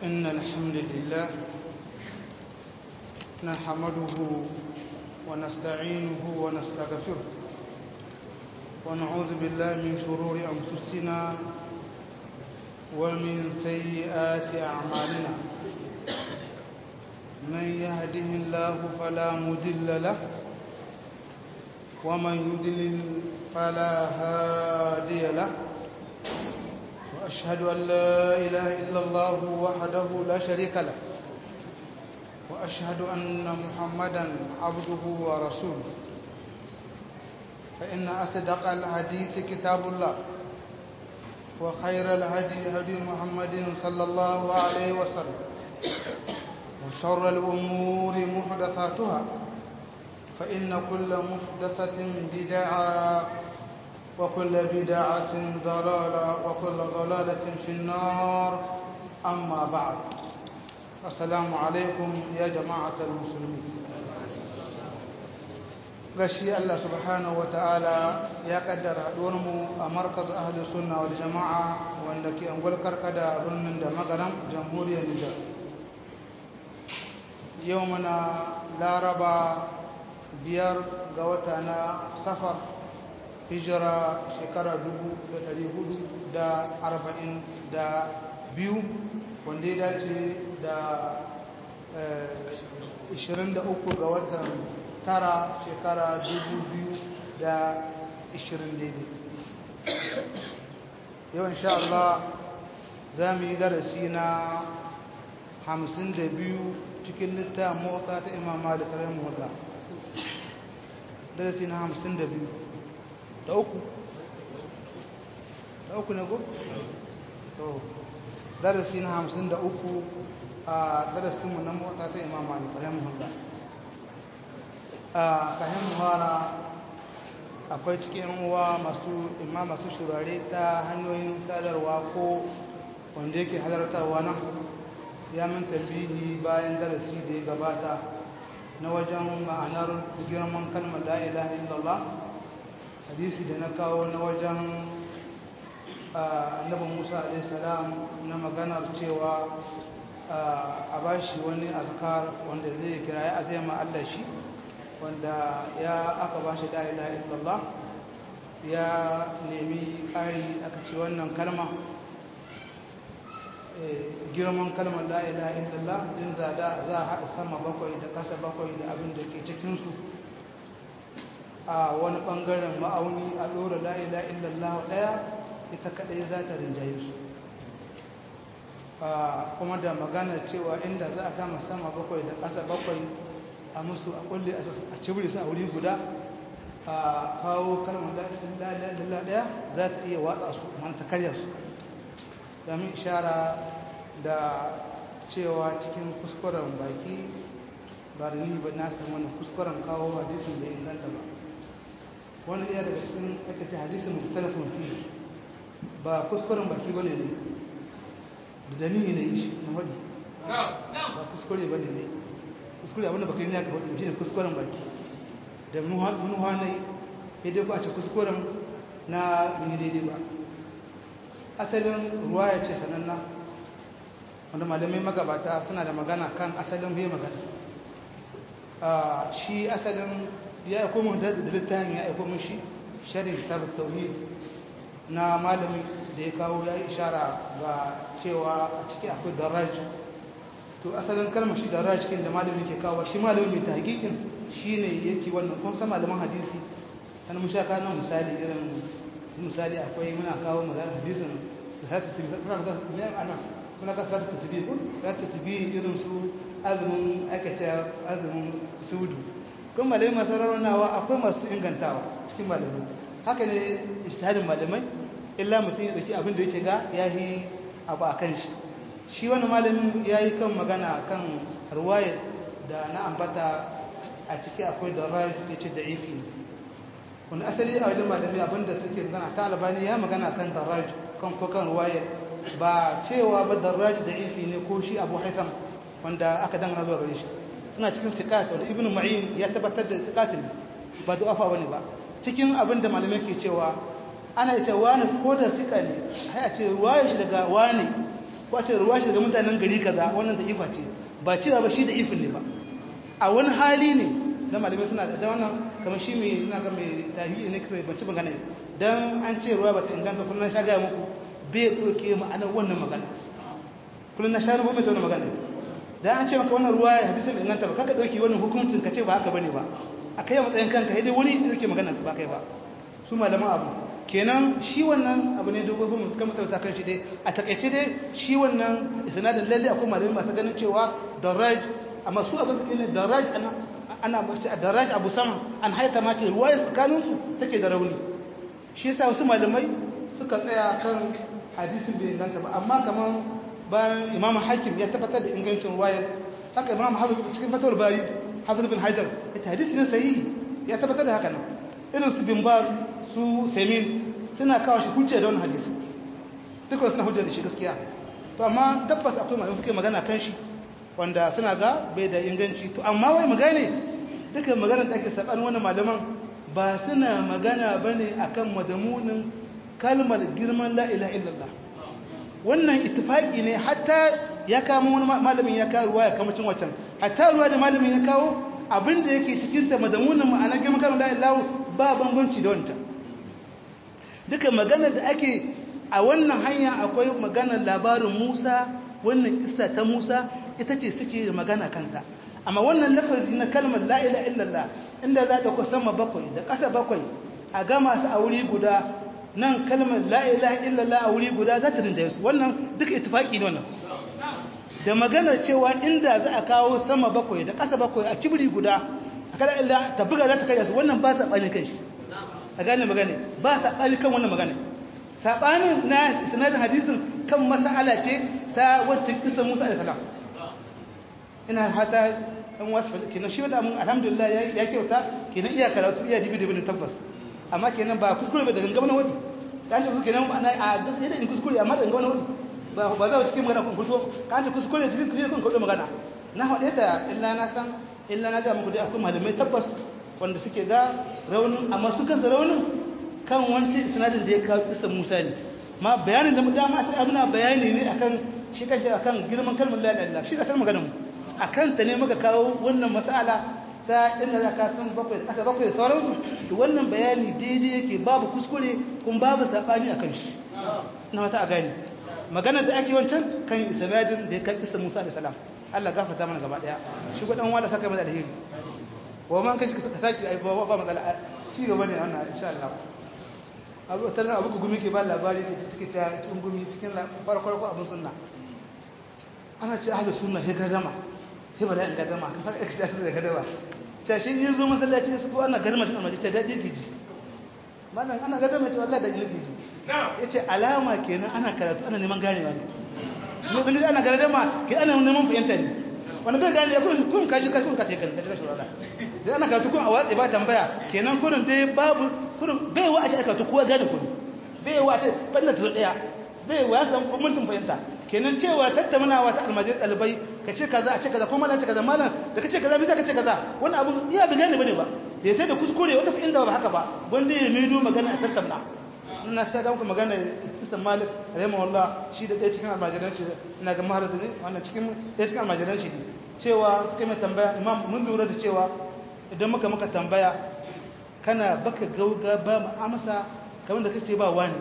إن الحمد لله نحمده ونستعينه ونستغفره ونعوذ بالله من شرور أنفسنا ومن سيئات أعمالنا من يهده الله فلا مدل له ومن يدلل فلا هادي له وأشهد أن لا إله إلا الله وحده لا شريك له وأشهد أن محمدا عبده ورسوله فإن أصدق الحديث كتاب الله وخير الهدي هدي محمد صلى الله عليه وسلم وشر الأمور محدثاتها فإن كل محدثة بدعة وكل بدعة ضلالة وكل ضلالة في النار أما بعد السلام عليكم يا جماعة المسلمين gashi Allah subhanahu wa ta'ala ya kaddara mu a markaz ahli sunna wal jama'a wanda ke angwal karkada birnin da magaram jamhuriyar Nijar yau muna laraba biyar ga wata na safar hijira shekara biyu wanda ya dace da 23 ga watan tara shekara 2020 daidai yau insha Allah za mu yi darasi na 52 cikin littafin motsa ta imama da karen motsa darasi na 52 da uku da uku ne ko? to darasi na hamsin da uku a darasinmu na mota ta imama ne ƙwarar muhalla a kayan muhara akwai cikin uwa masu imma masu shurare ta hanyoyin sadarwa ko wanda yake halartarwa nan ya min tambihi bayan darasi da ya gabata na wajen ma'anar girman kalmar la'ilaha illallah hadisi da na kawo na wajen annabin musa alaihissalam na maganar cewa a bashi wani azkar wanda zai kira ya azema allah shi wanda ya aka bashi da'ila illallah ya nemi ƙari aka ce wannan kalma girman kalmar da'ila illallah din zada za a haɗa sama bakwai da ƙasa bakwai da abin da ke cikinsu a wani ɓangaren ma'auni a ɗora la'ila illallah ɗaya ita kaɗai za ta rinjaye su kuma da magana cewa inda za a kama sama bakwai da ƙasa bakwai a musu a kulle a cibiri su a wuri guda a kawo kalmar la'ila ɗaya za ta iya watsa su mana ta karya su domin ishara da cewa cikin kuskuren baki ba da ni ba na samu wani kuskuren kawo hadisin da inganta ba wani ɗaya daga cikin aka ce hadisin mutalafin fi ba kuskuren baki ba ne ne da dalili ne shi na wadi ba kuskure ba ne ne kuskure abinda baka yi ne aka wadi shi ne kuskuren baki da munuwa na yi ya dai kwace kuskuren na mini daidai ba asalin ruwa ya ce sananna wanda malamai magabata suna da magana kan asalin bai magana shi asalin ya aiko mun da littafin ya aiko mun shi sharhin kitab tauhid na malami da ya kawo ya yi ishara ga cewa a ciki akwai daraj to asalin kalmar shi daraj cikin da malami ke kawo shi malami mai tahqiqin shine yake wannan kun san malaman hadisi kan mun sha kana misali irin misali akwai muna kawo magana hadisin sahatu tibi kuna ga me ana kuna ka sahatu tibi kun sahatu tibi irin su azumin akace azumin sudu kun malamai masu rarraunawa akwai masu ingantawa cikin malamai haka ne ishtihadin malamai illa mutum ya dauki abin da yake ga ya yi abu a kan shi shi wani malamin ya yi kan magana kan ruwayar da na ambata a ciki akwai da rar ya ce da ifi ne wani asali a wajen malamai abinda suke magana ta albani ya magana kan daraj kan ko kan ruwayar ba cewa ba daraj da ifi ne ko shi abu haitham wanda aka dangana zuwa gare shi suna cikin sikat wanda ibnu ma'in ya tabbatar da sikat ne ba du'afa bane ba cikin abin da malamai ke cewa ana ce wani ko da sika ne sai a ce ruwayar shi daga wani ko a ce ruwa shi daga mutanen gari kaza wannan da ifa ce ba cewa ba shi da ifin ne ba a wani hali ne na malamai suna da wannan kamar shi mai ina ga mai tarihi ne kisa ban ci magana dan an ce ruwa ba ta inganta kullun sha ga muku bai doke ma'anar wannan magana kullun na sha ruwa mai wannan magana dan an ce maka wannan ruwa ya hadisi bai inganta ba kaka dauki wannan hukuncin ka ce ba haka bane ba akai matsayin kanka dai wani yake magana ba kai ba su malaman abu kenan shi wannan abu ne dogon kuma kan mutum ta kan shi dai a takaice dai shi wannan isnadin lalle akwai malamai masu ganin cewa daraj amma su abin suke ne daraj ana ana mace a daraj abu sama an haita ma ce ruwaya tsakanin su take da rauni shi yasa wasu malamai suka tsaya kan hadisin bai inganta ba amma kaman bayan imam hakim ya tabbatar da ingancin ruwayar haka imam hafiz cikin fatawar bari hafiz bin hajar ita hadisi ne sahihi ya tabbatar da haka nan irin su bin bar su semin suna kawo shi hujja da wani hadisi dukkan suna hujja da shi gaskiya to amma tabbas akwai malamai suke magana kan shi wanda suna ga bai da inganci to amma wai magane dukkan maganar da ake saban wani malaman ba suna magana bane akan madamunin kalmar girman la ilaha illallah wannan ittifaqi ne hatta ya kama wani malamin ya kawo ruwa ya kama cin wacan hatta ruwa da malamin ya kawo abinda yake cikin ta madamunin ma'ana girman kalmar la ilaha ba bambanci da wancan duka maganar da ake a wannan hanya akwai maganar labarin Musa wannan kissa ta Musa ita ce suke magana kanta amma wannan lafazi na kalmar la ilaha illallah inda za ta ku sama bakwai da ƙasa bakwai a gama su a wuri guda nan kalmar la ilaha illallah a wuri guda za ta rinjaye su wannan duka ittifaki ne wannan da maganar cewa inda za a kawo sama bakwai da ƙasa bakwai a cibiri guda a kada illa ta buga za ta kai su wannan ba sa ɓanin kan shi a gane magana ba sa ɓani kan wannan magana saɓanin na sanadin hadisin kan mas'ala ce ta wancan kisan musa da salam ina hata ɗan wasu fasa kenan shi wadda mun alhamdulillah ya kyauta kenan iya karatu iya dibi dibi tabbas amma kenan ba kuskure ba da gangama na wadi ka ce kuskure kenan ana a gaskiya da in kuskure amma da gangama na wadi ba ba za cikin magana kun fito ka ce kuskure cikin kuskure kun kudu magana na haɗe ta illa na san illa na ga muku dai akwai malamai tabbas wanda suke ga raunin amma su kansa raunin kan wancan sinadin da ya kawo kisan musa ne ma bayanin da mu dama sai abuna bayani ne akan shi kanshi akan girman kalmar la ilaha illallah shi da kalmar maganar mu akan ta ne muka kawo wannan mas'ala ta inda za ka san bakwai aka bakwai da sauransu to wannan bayani daidai yake babu kuskure kuma babu sabani akan shi na wata a gani magana da ake wancan kan isnadin da ya kai kisan musa da salam Allah gafarta mana gaba daya shi gudan wanda saka mana alheri wa man kashi ka saki ai ba ba matsala ci gaba ne wannan insha Allah abu tare abu gumi ke ba labari ke suke ta cikin gumi cikin farko farko abun sunna ana ce ahlus sunna sai gadama sai ba da in gadama ka saka ka da gadama ta shi yin zo masallaci su ko ana gadama cikin almaji ta daɗi giji malam ana gadama ce wallahi da giji yace alama kenan ana karatu ana neman ganewa ne ne zan ana gadama ke ana neman fahimta ne wani bai gane kun kun kaji kaji kun kace kan kaji shurala dai ana karatu kun a watsi ba tambaya kenan kurin dai babu kurin bai wa a ce karatu kowa gane kun bai wa a ce banda ta daya bai wa ya san mutum fahimta kenan cewa tattaunawa ta almajin dalibai ka ce kaza a ce kaza ko malam ce kaza malam da ka ce kaza bisa ka ce kaza wani abu iya bi gane bane ba da ya da kuskure wata inda ba haka ba wanda ya mido magana a tattauna ina ta ga muku magana Islam Malik rahimahullah shi da ɗaya cikin almajiranci ina ga maharatu ne wannan cikin ɗaya cikin almajiranci ne cewa suka mai tambaya imam mun lura da cewa idan muka muka tambaya kana baka gauga ba mu amsa kamar da kace ba wani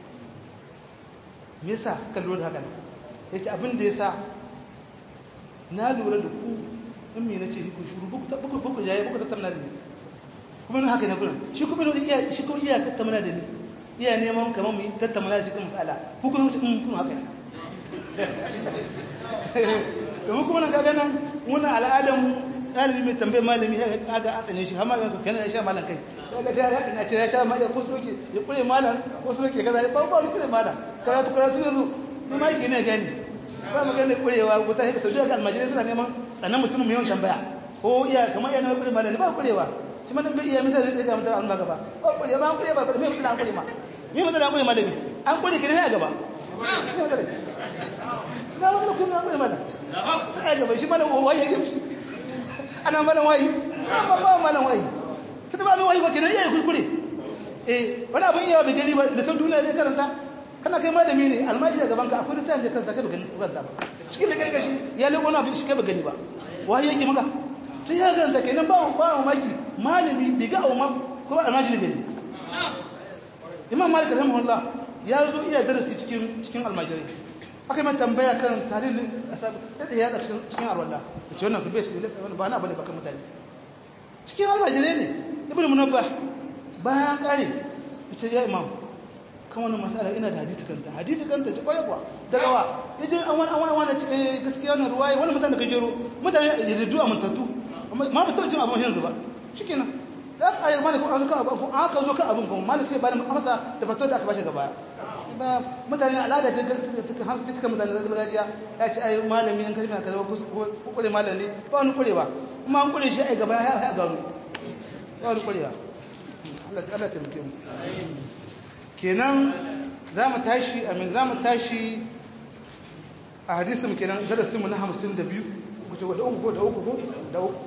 me yasa suka lura da haka yace abin da yasa na lura da ku in me nace ku shuru buku buku buku jaye buku tattauna da ni kuma haka ne gurin shi kuma iya shi kuma iya tattauna da ni iya neman kamar mu yi tattauna da shi kan masala ku kuma in kun haka ne domin kuma nan kaga nan wannan al'adam ɗalibi mai tambayar malami ya kaga an tsane shi har malamin kuskane ya sha malam kai kaga ta haka na ce ya sha malam ko soke ya kure malam ko soke kaza ba ba kure malam karatu karatu yanzu ni ma yake ne gani ba mu gane kurewa ko ta haka saudiya ga almajirai suna neman tsanan mutum mai yawan tambaya ko iya kamar yana kure malam ba kurewa shi ma dan bai iya misali zai ga mutum an gaba ba kurewa ba kurewa ba me mutum an kure ma me mutum an kure malami an kure ki ne a gaba na wani kuma an kure malam a gaba shi malam wayi yake shi ana malam wayi amma ba malam wayi tunda ba malam wayi ba kenan yayi kuskure eh wani abin iya bai gani ba da san duniya zai karanta kana kai malami ne almaji a gaban ka akwai littafin da kansa kai ba gani ba ba cikin da kai gashi ya lego na shi kai ba gani ba wai yake maka to ya ganta kenan ba ba mamaki malami bai ga auma ko almaji ne imam malik rahimahullah ya zo iya darasi cikin cikin almajirai aka mai tambaya kan tarihin asab sai ya da cikin cikin arwalla ce wannan ku bai cikin wannan ba na bane bakan mutane cikin almajirai ne ibnu munabbah bayan kare ce ya imam kan wannan masala ina da hadisi kanta hadisi kanta ce kwaye kuwa daga wa yaje an wani an wani wani ce gaskiya wannan ruwaye wani mutane da gajero mutane ya riddu a muntattu ma ba tabbacin abin yanzu ba shikenan da aka ayyar malik an kan abu an aka zo kan abin kuma malik sai ba da masa da fatar da aka bashi gaba ba mutane al'ada ce ta mutane da gargajiya ya ce ai malami an kalmi aka zama kure malami ba wani kure ba kuma an kure shi ai gaba ya ya gano ba wani kure ba Allah ta Allah ta muke mu kenan za mu tashi amin za mu tashi a hadisin kenan darasinmu na 52 kuce da uku ko da uku ko da uku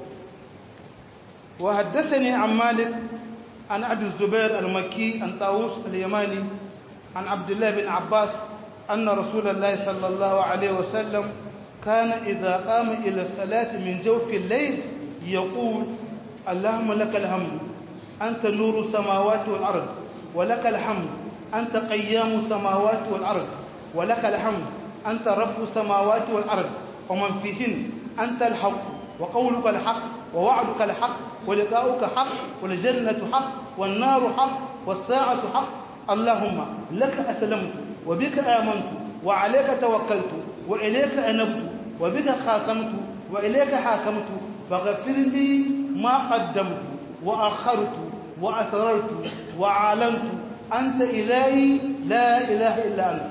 وحدثني عن مالك عن أبي الزبير المكي عن طاووس اليماني عن عبد الله بن عباس أن رسول الله صلى الله عليه وسلم كان إذا قام إلى الصلاة من جوف الليل يقول اللهم لك الحمد أنت نور السماوات والأرض ولك الحمد أنت قيام السماوات والأرض ولك الحمد أنت رب السماوات والأرض ومن فيهن أنت الحق وقولك الحق ووعدك الحق ولقاؤك حق والجنة حق والنار حق والساعة حق اللهم لك أسلمت وبك آمنت وعليك توكلت وإليك أنبت وبك خاصمت وإليك حاكمت فاغفر لي ما قدمت وأخرت وأسررت وعلنت أنت إلهي لا إله إلا أنت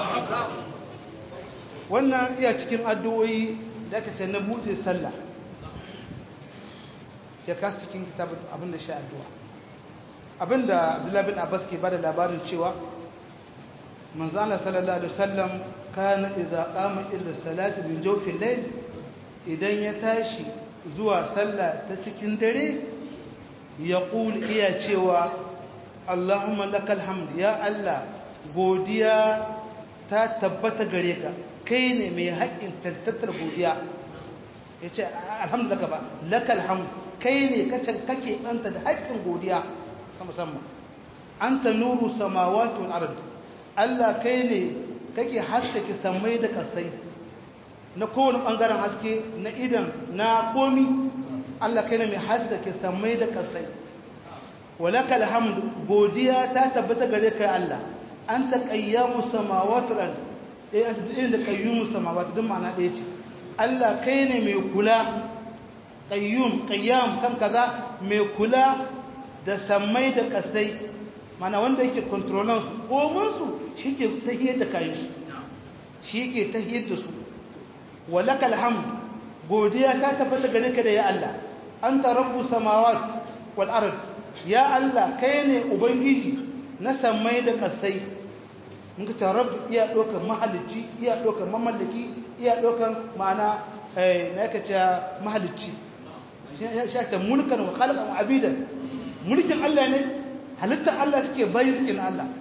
wannan iya cikin addu'o'i da aka ce na buɗe sallah ya kasu cikin kitabin abinda shi addu'a abinda abdullahi bin abbas ke bada labarin cewa manzana sallallahu alaihi wasallam kana idza qama ila salati min jawfil layl idan ya tashi zuwa sallah ta cikin dare ya iya cewa allahumma lakal hamd ya allah godiya ta tabbata gare ka kai ne mai haƙƙin tantattar godiya ya ce alhamdulillah ba lakal hamd kai ne kake ɗanta da haƙƙin godiya ta musamman an ta nuru samawati wal ard Allah kai ne kake haskake samai da kasai na kowane ɓangaren haske na idan na komi Allah kai ne mai haskake samai da kasai walaka alhamdu godiya ta tabbata gare kai Allah an ta qayyamu samawati wal ard eh an ta da qayyumu samawati din ma'ana ɗaya ce Allah kai ne mai kula qayyum qayyam kan kaza mai kula da sammai da kasai mana wanda yake kontrolan su komun su shike tahiyar da kayan su shike tahiyar da su walakal hamd godiya ta tabbata gare ka da ya Allah anta rabbus samawat wal ard ya Allah kai ne ubangiji na sammai da kasai mun ka rabb iya dokar mahalicci iya dokar mamallaki iya dokar ma'ana eh na yake cewa mahalicci shakta mulkan wa khalqan wa abidan mulkin Allah ne halittar Allah suke bayi suke na Allah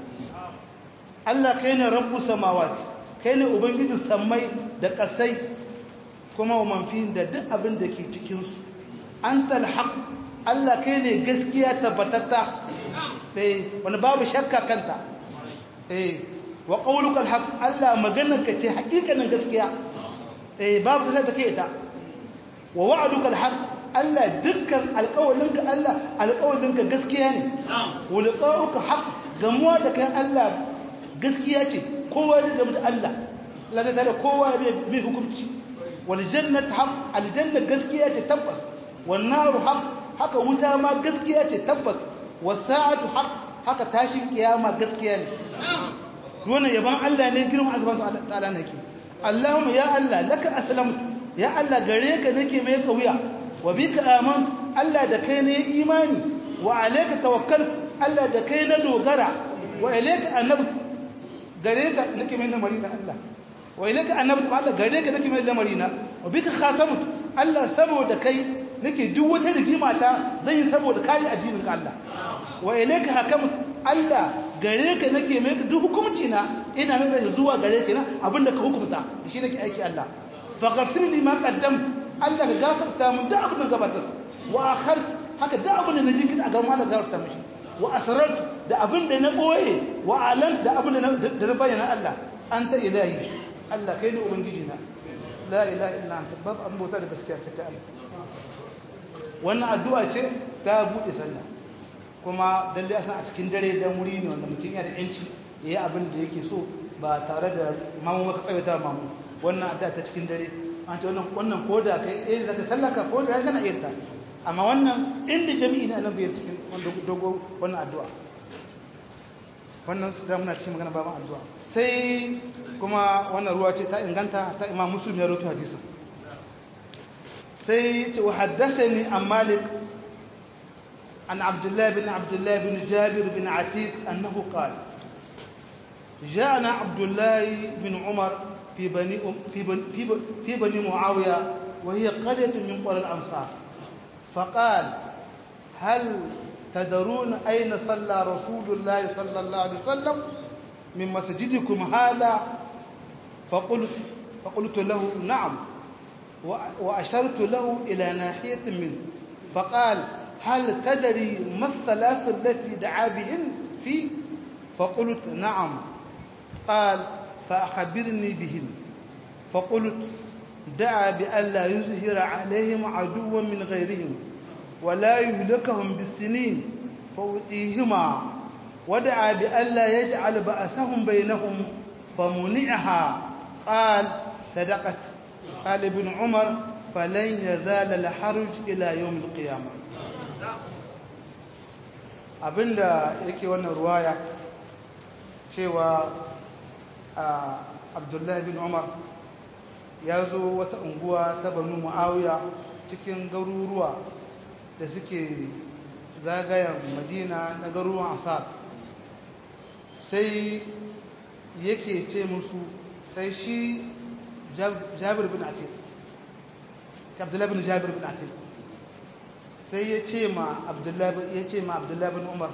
Allah kai ne rabbu samawati kai ne ubangijin sammai da kasai kuma wa manfi da duk abin da ke cikin su antal haq Allah kai ne gaskiya tabbatatta eh wani babu shakka kanta eh wa qawluka alhaq Allah maganarka ce hakikanin gaskiya eh babu sai take ita wa wa'duka alhaq Allah dukkan alƙawalinka Allah alƙawalinka gaskiya ne wulqa'uka haq gamuwa da kai Allah gaskiya ce kowa zai gamu da Allah Allah zai tare kowa bai hukunci wal jannatu haq aljanna gaskiya ce tabbas wan naru haq haka wuta ma gaskiya ce tabbas was sa'atu haq haka tashin kiyama gaskiya ne wannan yaban Allah ne girman azban ta'ala nake Allahumma ya Allah laka aslamtu ya Allah gare ka nake mai kauya wa bika amantu Allah da kai ne imani wa alayka tawakkaltu Allah da kai na dogara wa ilayka anabtu gare ka nake mai lamari da Allah wa ilayka anabtu Allah gare ka nake mai lamari na wa bika khatamtu Allah saboda kai nake duk wata rigima ta zan yi saboda kai addinin ka Allah wa ilayka hakamtu Allah gare ka nake mai duk hukunci na ina mai da zuwa gare ka na abinda ka hukunta da shi nake aiki Allah fa ghafir li ma qaddam Allah ka gafarta mun da abin da gabatar wa akhar haka da abin da naji kin a ga Allah gafarta mishi wa asrartu da abin da na boye wa alam da abin da na bayyana Allah anta ilahi Allah kai ne ubangiji na la ilaha illa anta babu an bauta da gaskiya sai kai Allah wannan addu'a ce ta bude sallah kuma dalle a san a cikin dare dan wuri ne wanda mutum yana da yanci yayi abin da yake so ba tare da mamu maka tsawaita mamu wannan addu'a ta cikin dare an ce wannan wannan koda kai eh zaka sallaka ko da kana iya ta amma wannan inda jami'i ne annabi ya cikin wanda dogo wannan addu'a wannan su da muna cikin magana baban addu'a sai kuma wannan ruwa ce ta inganta ta imam muslim ya rawaito hadisin sai ta haddathani an malik an abdullah bin abdullah bin jabir bin atiq annahu qala جاءنا عبد الله بن عمر في بني في بني في بني, في بني معاويه وهي قريه من قرى الانصار فقال هل تدرون أين صلى رسول الله صلى الله عليه وسلم من مسجدكم هذا فقلت, فقلت له نعم وأشرت له إلى ناحية منه فقال هل تدري ما الثلاث التي دعا بهن فيه فقلت نعم قال فأخبرني بهن فقلت دعا بألا يزهر عليهم عدوا من غيرهم ولا يهلكهم بالسنين فأتيهما ودعا بألا يجعل بأسهم بينهم فمنعها قال صدقت قال ابن عمر فلن يزال الحرج إلى يوم القيامة abinda yake wannan ruwaya cewa abdullahi bin umar ya zo wata unguwa ta banu mu'awiya cikin garuruwa da suke zagayen madina na garuruwan asar sai yake ce musu sai shi jabir bin atik abdullahi bin jabir bin atik sai ya ce ma abdullahi ya ce ma abdullahi bin umar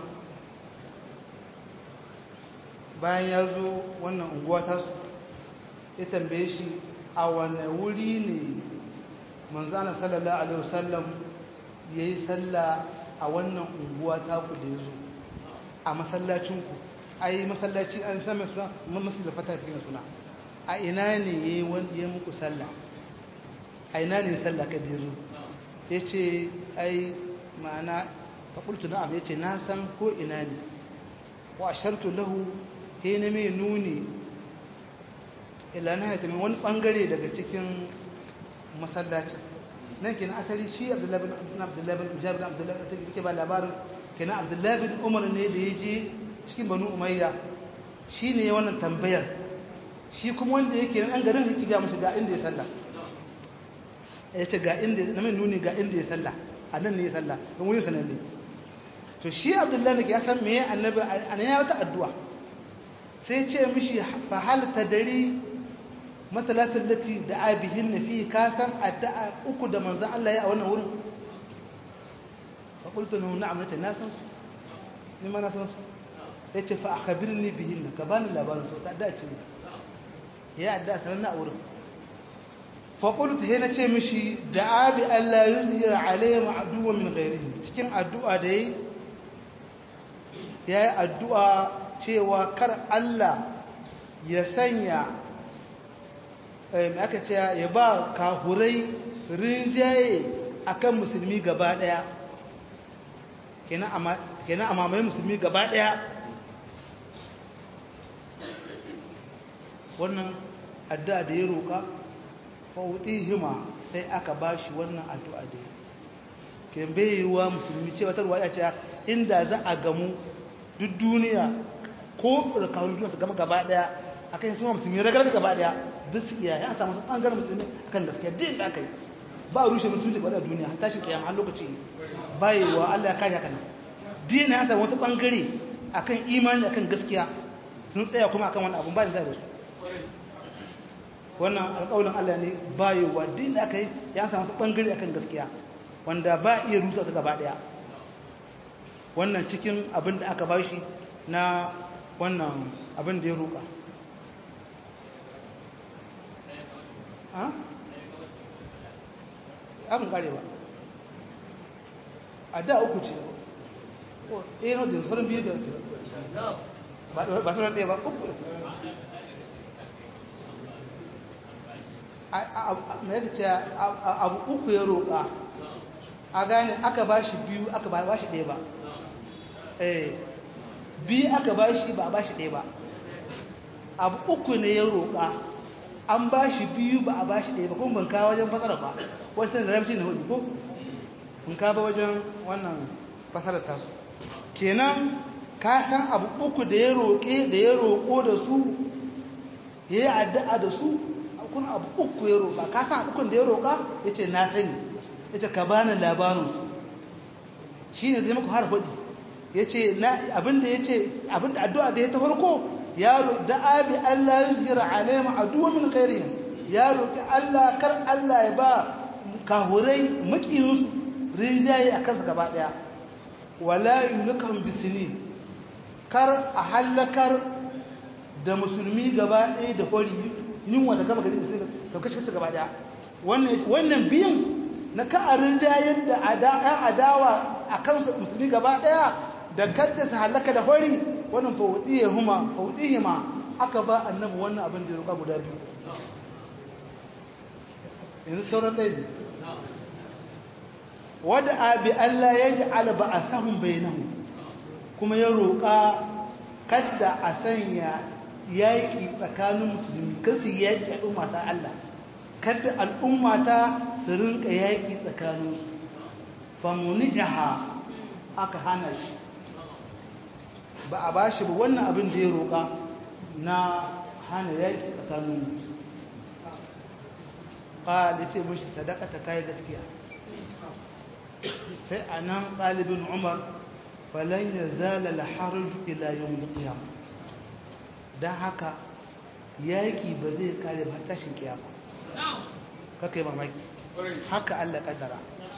bayan ya zo wannan unguwa tasu ya tambaye shi a wane wuri ne manzana sallallahu alaihi wasallam ya yi sallah a wannan unguwa taku da ya zo a masallacinku a yi masallaci an sami suna masu da fata cikin suna a ina ne ya yi muku sallah a ina ne sallah ka da ya zo ya ce ai ma'ana faƙultu na abu ya ce na san ko ina ne wa shartu lahu he na mai nuni ilana ya tamin wani ɓangare daga cikin masallacin nan kenan asali shi abdullahi bin abdullahi bin jabir bin abdullahi ta ke ba labarin kenan abdullahi bin umar ne da ya je cikin banu umayya shi ne wannan tambayar shi kuma wanda yake nan garin yake ga mashi ga inda ya sallah ya ce ga inda na mai nuni ga inda ya sallah a nan ne ya sallah don wurin sanan ne to shi abdullahi ya san meye annabi a nan ya wata addu'a sai ce mishi fa hal tadari matalatin lati da abihin na fi kasan addu'a uku da manzan Allah ya a wannan wurin faƙultu na na'am na ce na san su ni ma na san su ya ce fa a kabirin ni bihin na ka bani labarin su ta addu'a ce ne ya addu'a sanar na a wurin faƙultu ya na ce mishi da abi Allah yi zihira alayhi ma'aduwa min gairihi cikin addu'a da ya yi addu'a cewa kar Allah ya sanya mai aka ce ya ba kahurai rinjaye akan musulmi gaba daya kenan a mamaye musulmi gaba daya wannan addu'a da ya roƙa fauti hima sai aka ba shi wannan addu'a da ya ke bayewa musulmi ce wata ruwa ya ce inda za a gamu duk duniya ko da kawai duniya su gama gaba daya a kan suna musulmi ragar gaba daya duk su iya ya samu sun ɓangaren musulmi kan gaskiya din da aka yi ba a rushe musulmi ba da duniya har tashi kiyama har lokaci bayewa Allah ya kare haka nan din ya samu wasu ɓangare akan imani akan gaskiya sun tsaya kuma akan wani abun ba da su wannan alƙawarin Allah ne bayewa din da aka yi ya samu wasu ɓangare akan gaskiya wanda ba iya rusa su gaba daya wannan cikin abin da aka bashi na wannan abin da ya roƙa abin kare ba a da uku ce ɗaya na da sauran biyu da ba sauran ɗaya ba uku mai yaka ce abu uku ya roƙa a gane aka ba shi biyu aka ba shi ɗaya ba biyu aka ba shi ba ba shi ɗaya ba abu uku ne ya roƙa an ba shi biyu ba a ba shi ɗaya ba kuma ban kawo wajen fasara ba wata da ramci na hudu ko ban kawo wajen wannan fasarar tasu kenan ka san abu uku da ya roƙe da ya roƙo da su ya yi addu'a da su kuna abu uku ya roƙa ka san ukun da ya roƙa ya ce na sani ya ce ka bani labarinsu shi ne zai maka har hudu ya ce abinda ya ce abinda addu'a da ya ta farko ya da abi Allah ya zira alaima addu'a min khairihim ya roƙi Allah kar Allah ya ba kahurai makiyinsu rinjaye a kansa gaba ɗaya wala yulukan bisini kar a hallakar da musulmi gaba ɗaya da hori yunwa da gaba gari da kashe kashe gaba ɗaya wannan biyan na ka'arin jayen da ‘yan adawa a kan musulmi gaba ɗaya da kadda su halaka da hori wannan fawuɗiye huma fawuɗiye ma aka ba annabi wannan abin da ya roƙa guda biyu yanzu sauran ɗaya ne wadda abi Allah ya ji alba a sahun bainahu kuma ya roƙa kadda a sanya yaƙi tsakanin musulmi kasu yaƙi al'ummata Allah kadda al'ummata su rinka yaƙi tsakaninsu famuni'iha aka hana shi ba a ba shi ba wannan abin da ya roƙa na hana yaƙi tsakanin ƙali ce mashi sadaka ta kayi gaskiya sai a nan ɗalibin umar falon ya zala laharaju ila yau da ƙiyam don haka yaƙi ba zai kare ba tashin ƙiyama kaka yi mamaki haka allah ƙaddara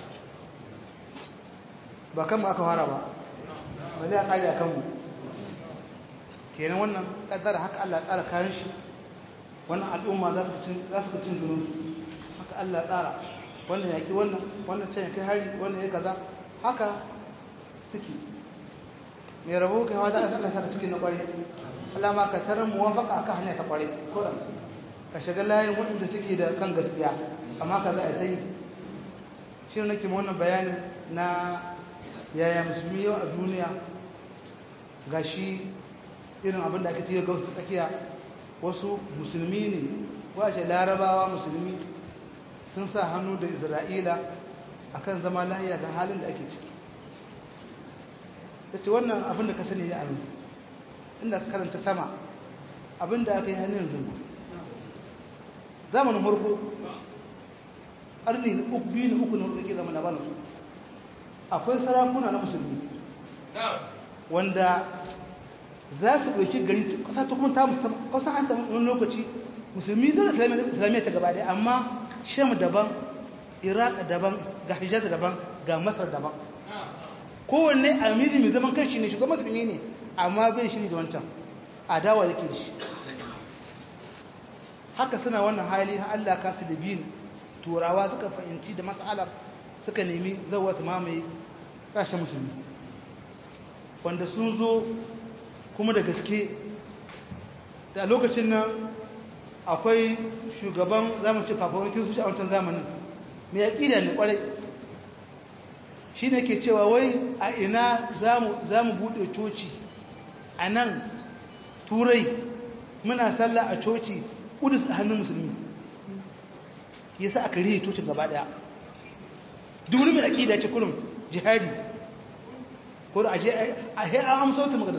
ba kan ba aka fara ba ba zai ƙari a kanmu kenan wannan ƙaddara haka allah tsara kayan shi wannan al'umma za su cin zuninsu haka allah tsara wannan yaƙi wannan wannan can kai hari wannan ya kaza haka suke mai rabo kai hawa za a saka saka cikin na ƙware alama ka tarar muwafaka aka hanya ta ƙware kuran ka shiga layin waɗanda suke da kan gaskiya amma ka za a ta yi shi ne nake wannan bayanin na yaya musulmi yau a duniya ga shi irin abin da ake ce ga wasu tsakiya wasu musulmi ne wace larabawa musulmi sun sa hannu da isra'ila akan zama lahiya ga halin da ake ciki da ce wannan abin da ka sani ya amin inda ka karanta sama abin da aka yi hannun zama zamanin harko ƙarni na uku biyu na uku na hudu ke zama na banu akwai sarakuna na musulmi wanda za su ɗauki gari ƙasa ta kuma ta musamman ƙasa an samu wani lokaci musulmi dole islamiyya ta gaba ɗaya amma sham daban iraq daban ga hijaz daban ga masar daban kowanne amiri mai zaman kanshi ne shugaban musulmi ne amma bai shi da wancan adawa yake da shi haka suna wannan hali har Allah kasu da biyu turawa suka fahimci da mas'alar suka nemi zawa su mamaye ƙasashen musulmi wanda sun zo kuma da gaske da lokacin nan akwai shugaban zamanci fafawankin su a wancan zamanin mai yaƙida ne ƙwarai shi ne ke cewa wai a ina za mu buɗe coci a nan turai muna sallah a coci ƙudus a hannun musulmi ya sa aka rihe cocin gaba ɗaya duk mai aƙida ce kurum jihadi ko da aje a he an amsa wata magadas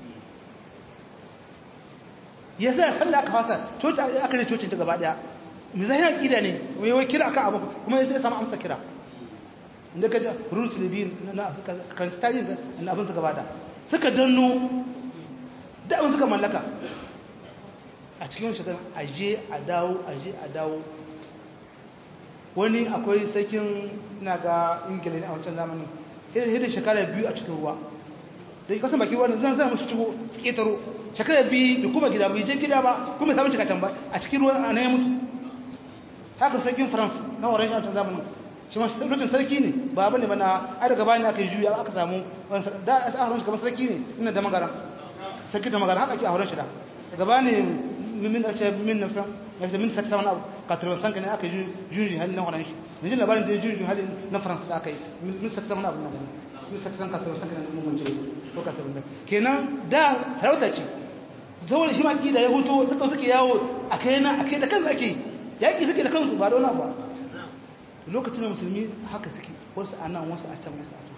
ya sa sallah aka fasa coci aka rihe cocin ta gaba ɗaya mai zahi aƙida ne wai wai kira aka abu kuma ya samu amsa kira inda ka ji rules libyan na karanci tarihin na abin suka bada suka danno da abin suka mallaka a cikin shekaru aje a dawo aje a dawo wani akwai sakin na ga ingila ne a wancan zamanin hidda shekara biyu a cikin ruwa da kasan baki wannan zan zan musu cigo ketaro shekara bi da kuma gida bai je gida ba kuma samu cika can ba a cikin ruwan a ya mutu haka sarkin france na orange a zamanin shi masu lokacin sarki ne ba bane ba na ai daga bayan aka yi juya aka samu da a sa horon shi kamar sarki ne ina da magana sarki da magana haka ake a horon shi da daga bayan min da ce min nafsan ya ce min saksa wani abu katarwa sanka ne aka yi juji halin na horon shi da jin labarin da ya juji halin na france da aka yi min saksa wani abu na gani min saksa katarwa sanka ne mun mance ko katarwa da kenan da sarauta ce saboda shi ma da ya hutu suka suke yawo a kai na a kai da kansu ake yaƙi suke da kansu ba da wani ba lokacin da musulmi haka suke wasu a nan wasu a can wasu a can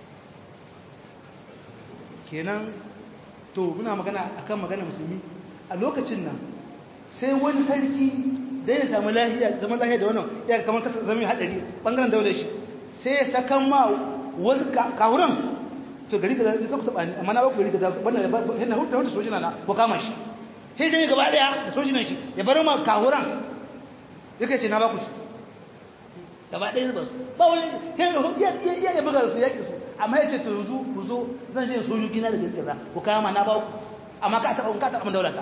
kenan to muna magana akan magana musulmi a lokacin nan sai wani sarki da ya samu lahiya zama lahiya da wannan ya kamar kasa zama haɗari ɓangaren daular shi sai ya sakan ma wasu kahuran to gari kaza ka ku taba ni amma na ba ku gari kaza wannan yana hudu da sojina na ko kama shi sai dai gaba daya da sojinan shi ya bar ma kahuran yake ce na ba ku shi gaba daya ba su ba wani ya ya ya buga su yaki su amma yace to yanzu ku zo zan je sojoji na da gari kaza ku kama na ba ku amma ka taba ka taba daulata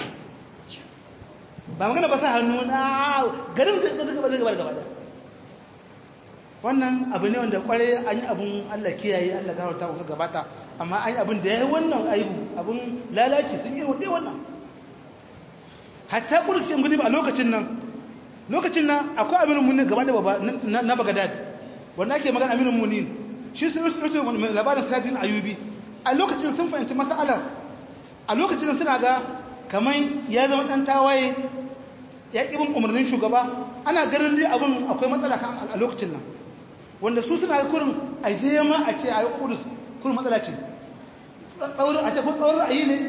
ba magana ba sa hannu na garin da suka ba zai gaba gaba daya wannan abu ne wanda kware an yi abun Allah kiyaye Allah gafarta wasu gabata amma an yi abun da ya yi wannan aibu abun lalaci sun yi wadai wannan hatta kursi gudu a lokacin nan lokacin nan akwai aminin munin gaba da baba na bagadad wanda ake magana aminin munin shi sun yi rufe labarin sajin ayubi a lokacin sun fahimci mas'alar a lokacin suna ga kamar ya zama ɗan tawaye ya ƙi bin umarnin shugaba ana ganin dai abin akwai matsala a lokacin nan wanda su suna kurin a je ma a ce a yi kudus kurin matsala ce tsaurin a ce ko tsaurin ra'ayi ne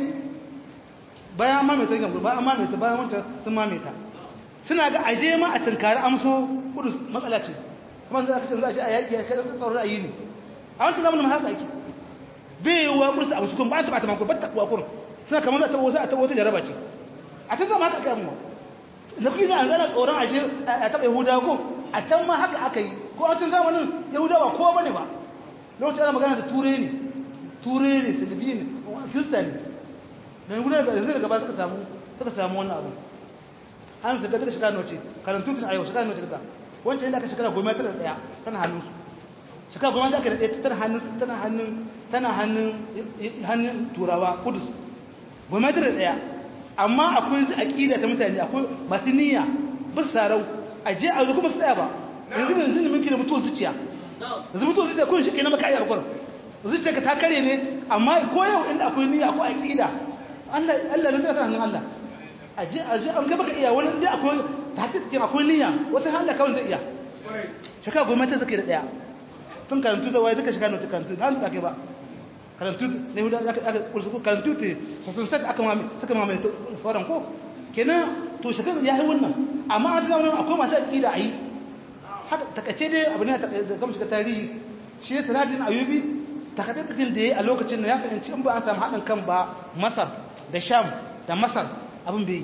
bayan mamaita gamsu bayan mamaita bayan wanta sun mamaita suna ga a je ma a tunkari amso kudus matsala ce kuma za a kacin za a ce a yaƙi a kai tsaurin ra'ayi ne a wancan zamanin haka ake bai yi wa kudus a musu kun ba a taɓa ta makon ba ta kuwa kurin suna kamar za a taɓa wasu a taɓa wata jaraba ce a can zama haka aka yi na kuyi na gana tsoron ashe a taɓa yahuda ko a can ma haka aka yi ko a can zamanin yahuda ba kowa bane ba lokacin ana magana da ture ne ture ne salibi ne kirista ne da yahuda daga yanzu daga ba suka samu suka samu wannan abu an shiga daga shekara noce karantu tun a yau shekara noce daga wancan yadda aka shekara goma tara daya tana hannun su shekara goma da aka da tana hannun tana hannun tana hannun hannun turawa kudus goma tara daya amma akwai aƙida ta mutane akwai masu niyya ba sarau a je a zo kuma su tsaya ba yanzu ne yanzu ne muke da mutuwar zuciya yanzu mutuwar zuciya kun shi ke na maka ayyar kwarar zuciya ka ta kare ne amma ko yau inda akwai niyya akwai aƙida Allah ne zai ta hannun Allah a je a je an gaba ka iya wani inda akwai ta hakikin akwai niyya wata hannun kawai zai iya shaka goma ta zaka da ɗaya tun karantu da waye duka shiga na wata karantu da hannu ba kai ba karantu ne hudu aka kursu karantu te sun sai aka mame suka mame sauran ko kenan to shekar ya yi wannan amma a cikin wannan akwai masu aƙida a yi haka takace dai abu ne da kama shiga tarihi shi ne sanadin ayubi takaitattacin da ya yi a lokacin da ya fahimci in ba an samu haɗin kan ba masar da sham da masar abin bai yi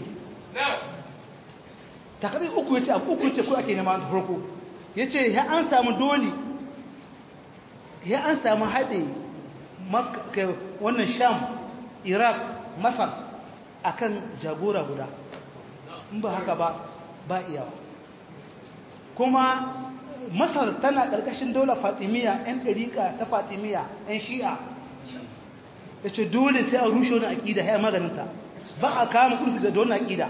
takardar uku ya ce abu uku ya ce ko ake nema da farko ya ce ya an samu dole ya an samu haɗe wannan sham iraq masar akan jagora guda in ba haka ba ba iyawa kuma masar tana ƙarƙashin daular fatimiyya 'yan ɗariƙa ta fatimiyya 'yan shi'a ya ce dole sai a rushe wani aƙida ya maganinta ba a kama kursu da wani aƙida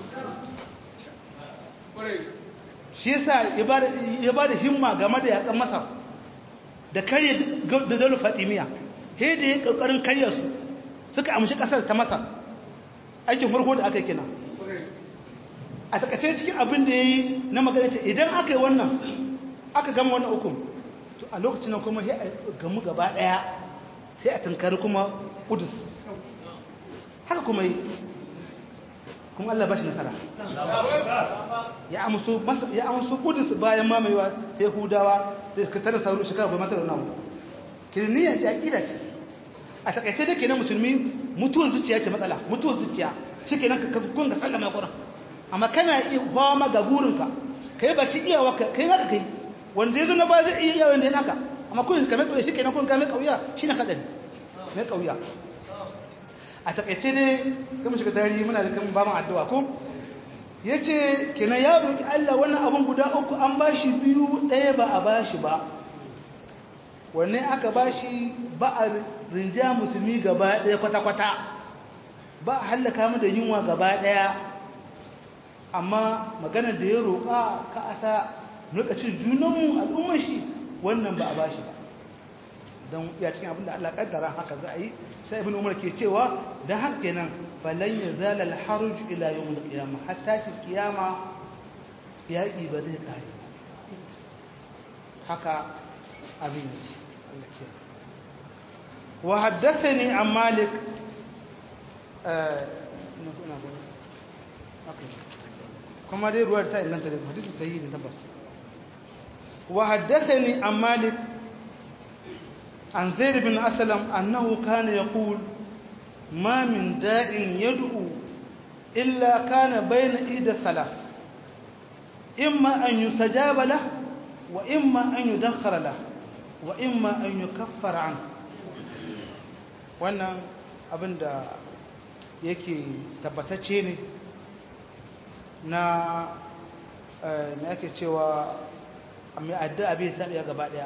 shi yasa ya ba da himma game da yaƙan masar da karye da daular fatimiyya he da ya ƙarƙarin karya su suka amshi ƙasar ta masar aikin farko da aka yi kina a takaice cikin abin da ya yi na magana ce idan aka yi wannan aka gama wannan hukum to a lokacin nan kuma ya gamu gaba ɗaya sai a tunkari kuma ƙudus haka kuma yi kuma Allah ba shi nasara ya amsu ƙudus bayan mamayewa ta yahudawa da suka tara sauru shekara goma tara namu kirniya ce aƙida ce a takaice da ke na musulmi mutuwar zuciya ce matsala mutuwar zuciya shi ke nan ka kun ga sallama ƙuran amma kana iya fama ga burinka ka yi baci iyawa ka yi naka kai wanda ya zo na ba zai iya iyawa da ya naka amma kun kame kauya shi ke nan kun kame kauya shi na kaɗari mai kauya a takaice ne kuma shiga tarihi muna da kan ba mu addu'a ko yace kina ya roki Allah wannan abun guda uku an bashi biyu ɗaya ba a bashi ba wanne aka bashi ba a rinja musulmi gaba ɗaya kwata-kwata ba a hallaka mu da yunwa gaba ɗaya amma maganar da ya roƙa ka asa lokacin junanmu al'ummar shi wannan ba a ba shi ba don ya cikin abin da Allah kaddara haka za a yi sai ibn umar ke cewa don haka kenan falan ya zala alharuj ila yawm alqiyama hatta fi qiyama yaƙi ba zai kare haka abin yake Allah ke wa haddathani an malik kuma dai ruwar ta inganta da hadisi sahihi ne tabbas wa haddathani an malik an zaid bin aslam annahu kana yaqul ma min da'in yad'u illa kana bayna ida salat imma an yustajaba lah wa imma an yudakhkhara lah wa imma an yukaffara an wannan abinda yake tabbatacce ne na me ake cewa mai addu'a bai tabiya gaba daya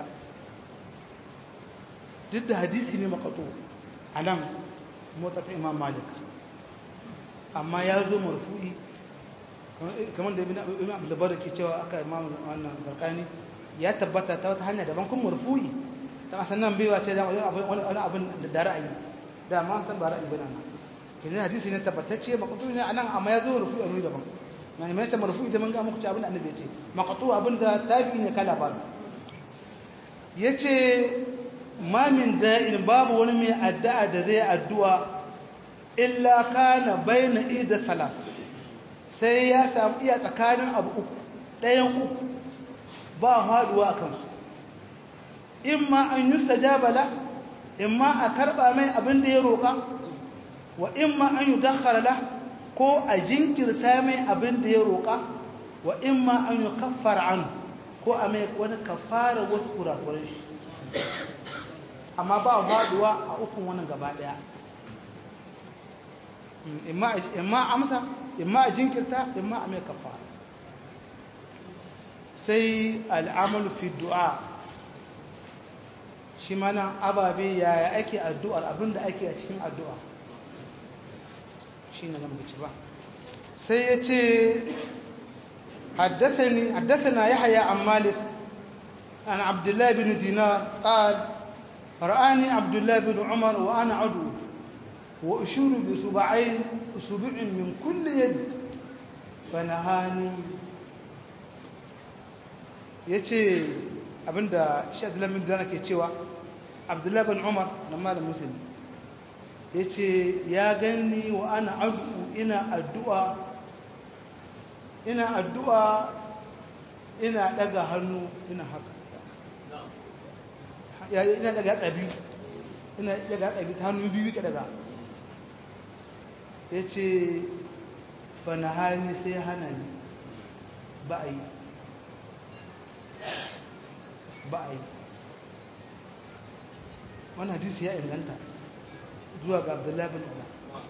duk da hadisi ne makato a nan motsata imam malik amma ya zo marfu'i kamar da ibn abdulbar da ke cewa aka imam wannan zarkani ya tabbata ta wata hanya daban kuma marfu'i ta asan nan baiwa ce wani abin da ra'ayi da ma san ba ra'ayi bane nan kenan hadisi ne tabbatacce makato ne a nan amma ya zo marfu'i a wuri daban na ne mai ta marfu'i da mun ga muku ci abin da annabi ya ce makato abin da tabi ne kala ba yace ma min da'in babu wani mai addu'a da zai addu'a illa kana baina ida salat sai ya samu iya tsakanin abu uku ɗayan uku ba haɗuwa a kansu imma an yi stajaba la imma a karɓa mai abin da ya roƙa wa imma an yi dakhara la ko a jinkirta mai abin da ya roƙa wa imma an yi kaffara an ko a mai wani kafara wasu kurakuran shi amma ba faduwa a ukun wannan gaba daya imma amsa imma a jinkirta imma a mai kafa sai al'amalu fi du'a shi mana ababe yaya ake addu'ar abinda ake a cikin addu'a shi ne nan ba sai ya ce حدثنا يحيى عن مالك عن عبد الله بن دينار قال رآني عبد الله بن عمر وأنا عدو وأشور بصبعين أصبع من كل يد فنهاني yace abinda shi Abdullahi bin Dana ke cewa Abdullahi bin Umar na malam Muslim yace ya ganni wa ana addu'a ina addu'a ina addu'a ina daga hannu ina haka ina daga yatsa biyu ina daga yatsa biyu ta hannu biyu ka daga ya ce fanahani sai hana ni ba a yi ba a yi wani hadisi ya inganta zuwa ga abdullahi bin umar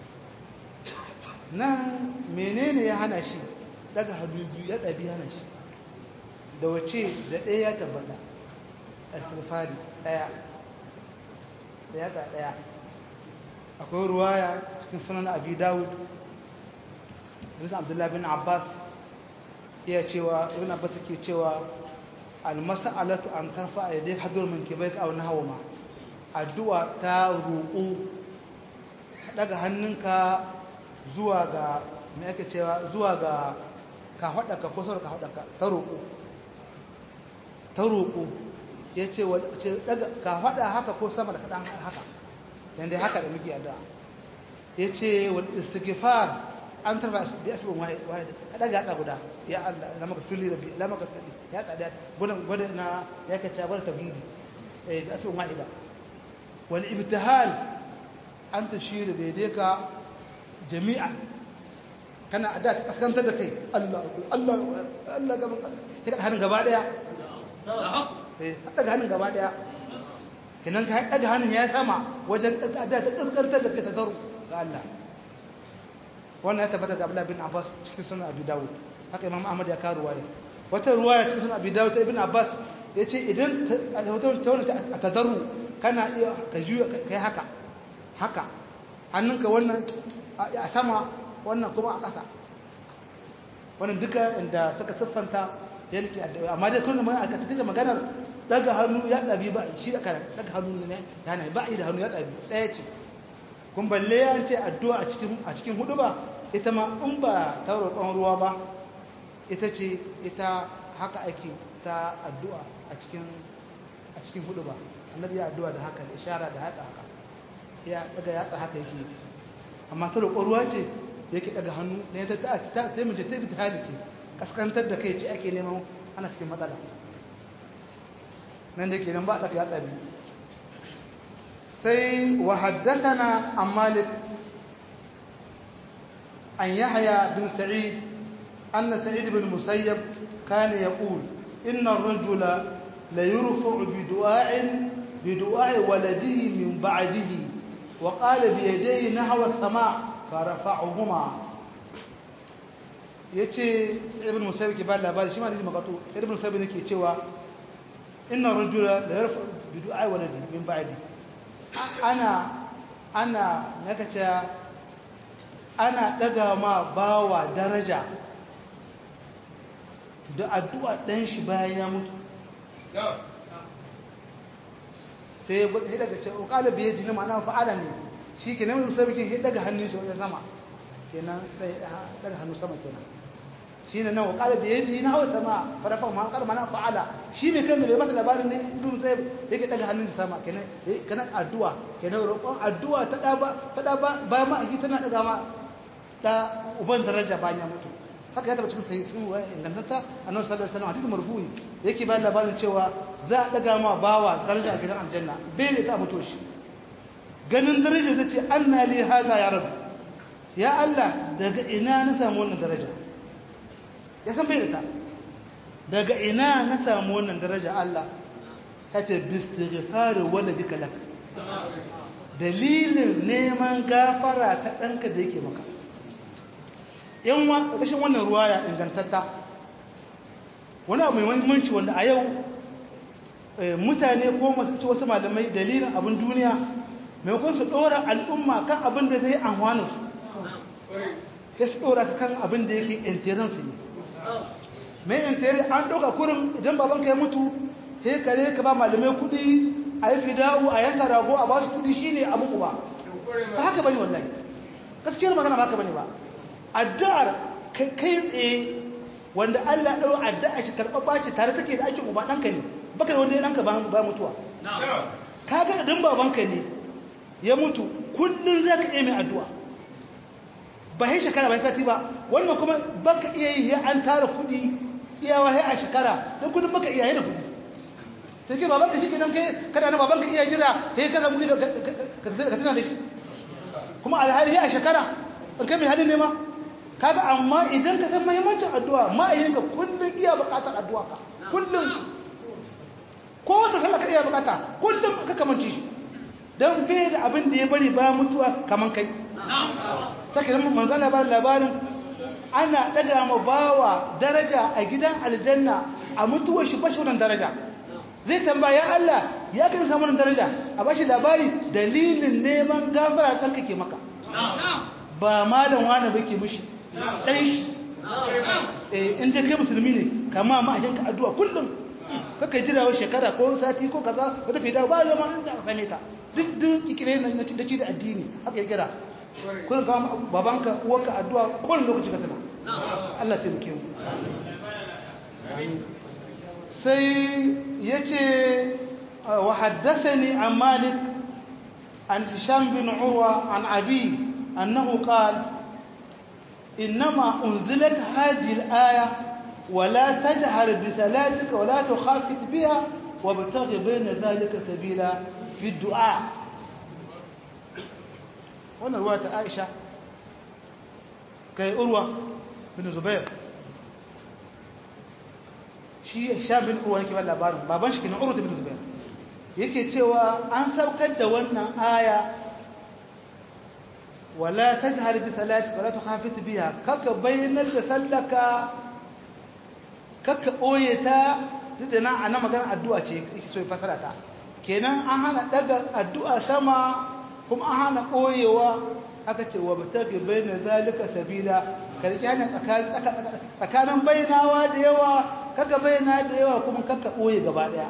nan menene ya hana shi daga hannu biyu ya ɗabi hana shi da wace da ɗaya ya tabbata asirfari ɗaya da yatsa ɗaya akwai ruwaya cikin sunan abi dawud bisa abdullahi bin abbas iya cewa ibn abbas ke cewa almas'alatu an tarfa a yadda hadur min kibais aw nahwa addu'a ta roƙo daga hannunka zuwa ga me ake cewa zuwa ga ka hada ka kusa ka hada ka ta roƙo ta roƙo ya ce ka faɗa haka ko sama da kaɗan haka yadda haka da muke addu'a ya ce wal istighfar an tarfa bi asibin wahid ka daga hada guda ya Allah la maka fili rabbi la maka fili ya tsada gudan gudan na ya kace bar tauhidi eh bi asibin wahida wal ibtihal an tashir bi yadika jami'a kana adda ka kaskantar da kai Allah Allah Allah gaban ka hannun gaba daya sai daga hannun gaba daya kenan ka daga hannun ya sama wajen da ta kaskantar da kai ta zaru ga Allah wannan ya tabbata da Abdullah bin Abbas cikin sunan Abi Dawud haka Imam Ahmad ya kawo ruwaya wata ruwaya cikin sunan Abi Dawud ta Ibn Abbas yace idan ta wata a tadarru kana iya ka juya kai haka haka hannunka wannan a sama wannan kuma a ƙasa wannan duka inda suka siffanta da yake addu'a amma dai kullum a ka tafi maganar daga hannu ya tsabi ba shi da kana daga hannu ne yana ba da hannu ya tsabi ɗaya ce kun balle ya ce addu'a a cikin a cikin hudu ba ita ma in ba ta roƙon ruwa ba ita ce ita haka ake ta addu'a a cikin a cikin hudu ba annabi ya addu'a da haka da ishara da haka haka ya daga yatsa haka yake amma ta roƙon ruwa ce yake daga hannu ne ta ta ta sai mu je ta bi ta halice kaskantar da kai ce ake neman ana cikin matsala nan da ke nan ba a daga yatsa biyu sai wa haddathana an malik an yahya bin sa'id anna sa'id bin musayyab kana yaqul inna ar-rajula la yurfa'u bi du'a'in bi du'a'i waladihi min ba'dihi wa qala bi yadayhi nahwa as-sama' fa rafa'uhuma yace ibn musayyib ke ba labari shi ma ne magato ibn musayyib ne ke cewa inna ar-rajula la yurfa'u bi du'a'i waladihi min ba'dihi ana ana nakace ana daga ma bawa daraja da addu'a ɗan shi bayan ya mutu sai ya gudu daga ce ƙala biye jini ma'ana fa'ala ne shi ke nan musa bikin ya daga hannun shi wajen sama kenan daga hannu sama kenan shi ne nan ƙala biye jini na hawa sama farafa ma ƙar mana fa'ala shi ne kan da bai masa labarin ne ibn sai yake daga hannun sama kenan kana addu'a kenan roƙon addu'a ta da ba ta da ba bayan ma aki tana daga ma da uban daraja bayan ya mutu haka ya taba cikin sahih cikin wa ingantata annabi sallallahu alaihi wasallam hadisi marfu'i yake bayan labarin cewa za a daga ma bawa daraja a gidan aljanna bai ne ta mutu shi ganin daraja zai ce anna li hada ya rabu ya Allah daga ina na samu wannan daraja ya san bai da ta daga ina na samu wannan daraja Allah ta ce bistighfar waladika lak dalilin neman gafara ta ɗanka da yake maka yan wa ƙarƙashin wannan ruwaya ingantatta wani abu mai muhimmanci wanda a yau mutane ko masu ci wasu malamai dalilin abin duniya maimakon su ɗora al'umma kan abin da zai amfana su ya su ɗora su kan abin da yake intiransu ne mai intiri an ɗauka kurin idan babanka ya mutu sai kare ka ba malamai kuɗi a yi fida'u a yanka rago a ba su kuɗi shi ne abu uba ba haka bane wallahi gaskiyar magana ba haka bane ba addu'ar kai tsaye wanda Allah ɗau addu'a shi karɓaɓɓa ce tare take da aikin uba ɗanka ne baka da wanda ya ɗanka ba mutuwa ka ga idan babanka ne ya mutu kullum za ka iya mai addu'a ba yi shekara ba sati ba wannan kuma baka iya yi ya an tara kuɗi iyawa ya a shekara don kudin baka iya yi da kuɗi sai ke babanka shi kenan kai kada na babanka iya jira sai ka samu ka tana da shi kuma alhali a shekara in kai mai halin nema kaga amma idan ka san muhimmancin addu'a ma'ayinka kullum iya bukatar addu'a ka kullum ko wata sallah ka iya bukata kullum ka kamanci shi don bai da abin da ya bari ba mutuwa kaman kai sake nan manzan labarin labarin ana daga ma bawa daraja a gidan aljanna a mutuwar shi bashi wannan daraja zai tambaya Allah ya kan samu wannan daraja a bashi labari dalilin neman gafara ɗanka ke maka ba malam wani ba ke mushi ɗan shi inda kai musulmi ne kama ma'ahinka addu'a kullum kaka jira wa shekara ko sati ko kaza wata fi dawo ba yau ma inda aka same ta duk duk ikire na da ci da addini haka ya kira kullum kama babanka uwarka addu'a kowane lokaci ka tana Allah ta muke mu sai ya ce wa haddathani an malik an hisham bin urwa an abi annahu qala إنما أنزلت هذه الآية ولا تجهر بصلاتك ولا تخافت بها وابتغ بين ذلك سبيلا في الدعاء وانا رواية عائشة كي أروى بن زبير shi sha bin urwa yake bada labarin baban shi kenan urwa bin zubair yake cewa an saukar da wannan aya wala tajhar bi salati wala tukhafit biha kaka bayyanar da sallaka kaka boye ta duk na ana magana addu'a ce yake so ya fasara ta kenan an hana daga addu'a sama kuma an hana boyewa aka ce wa batagi bayna zalika sabila karki hana tsakanin bayyanawa da yawa kaka bayyana da yawa kuma kaka boye gaba daya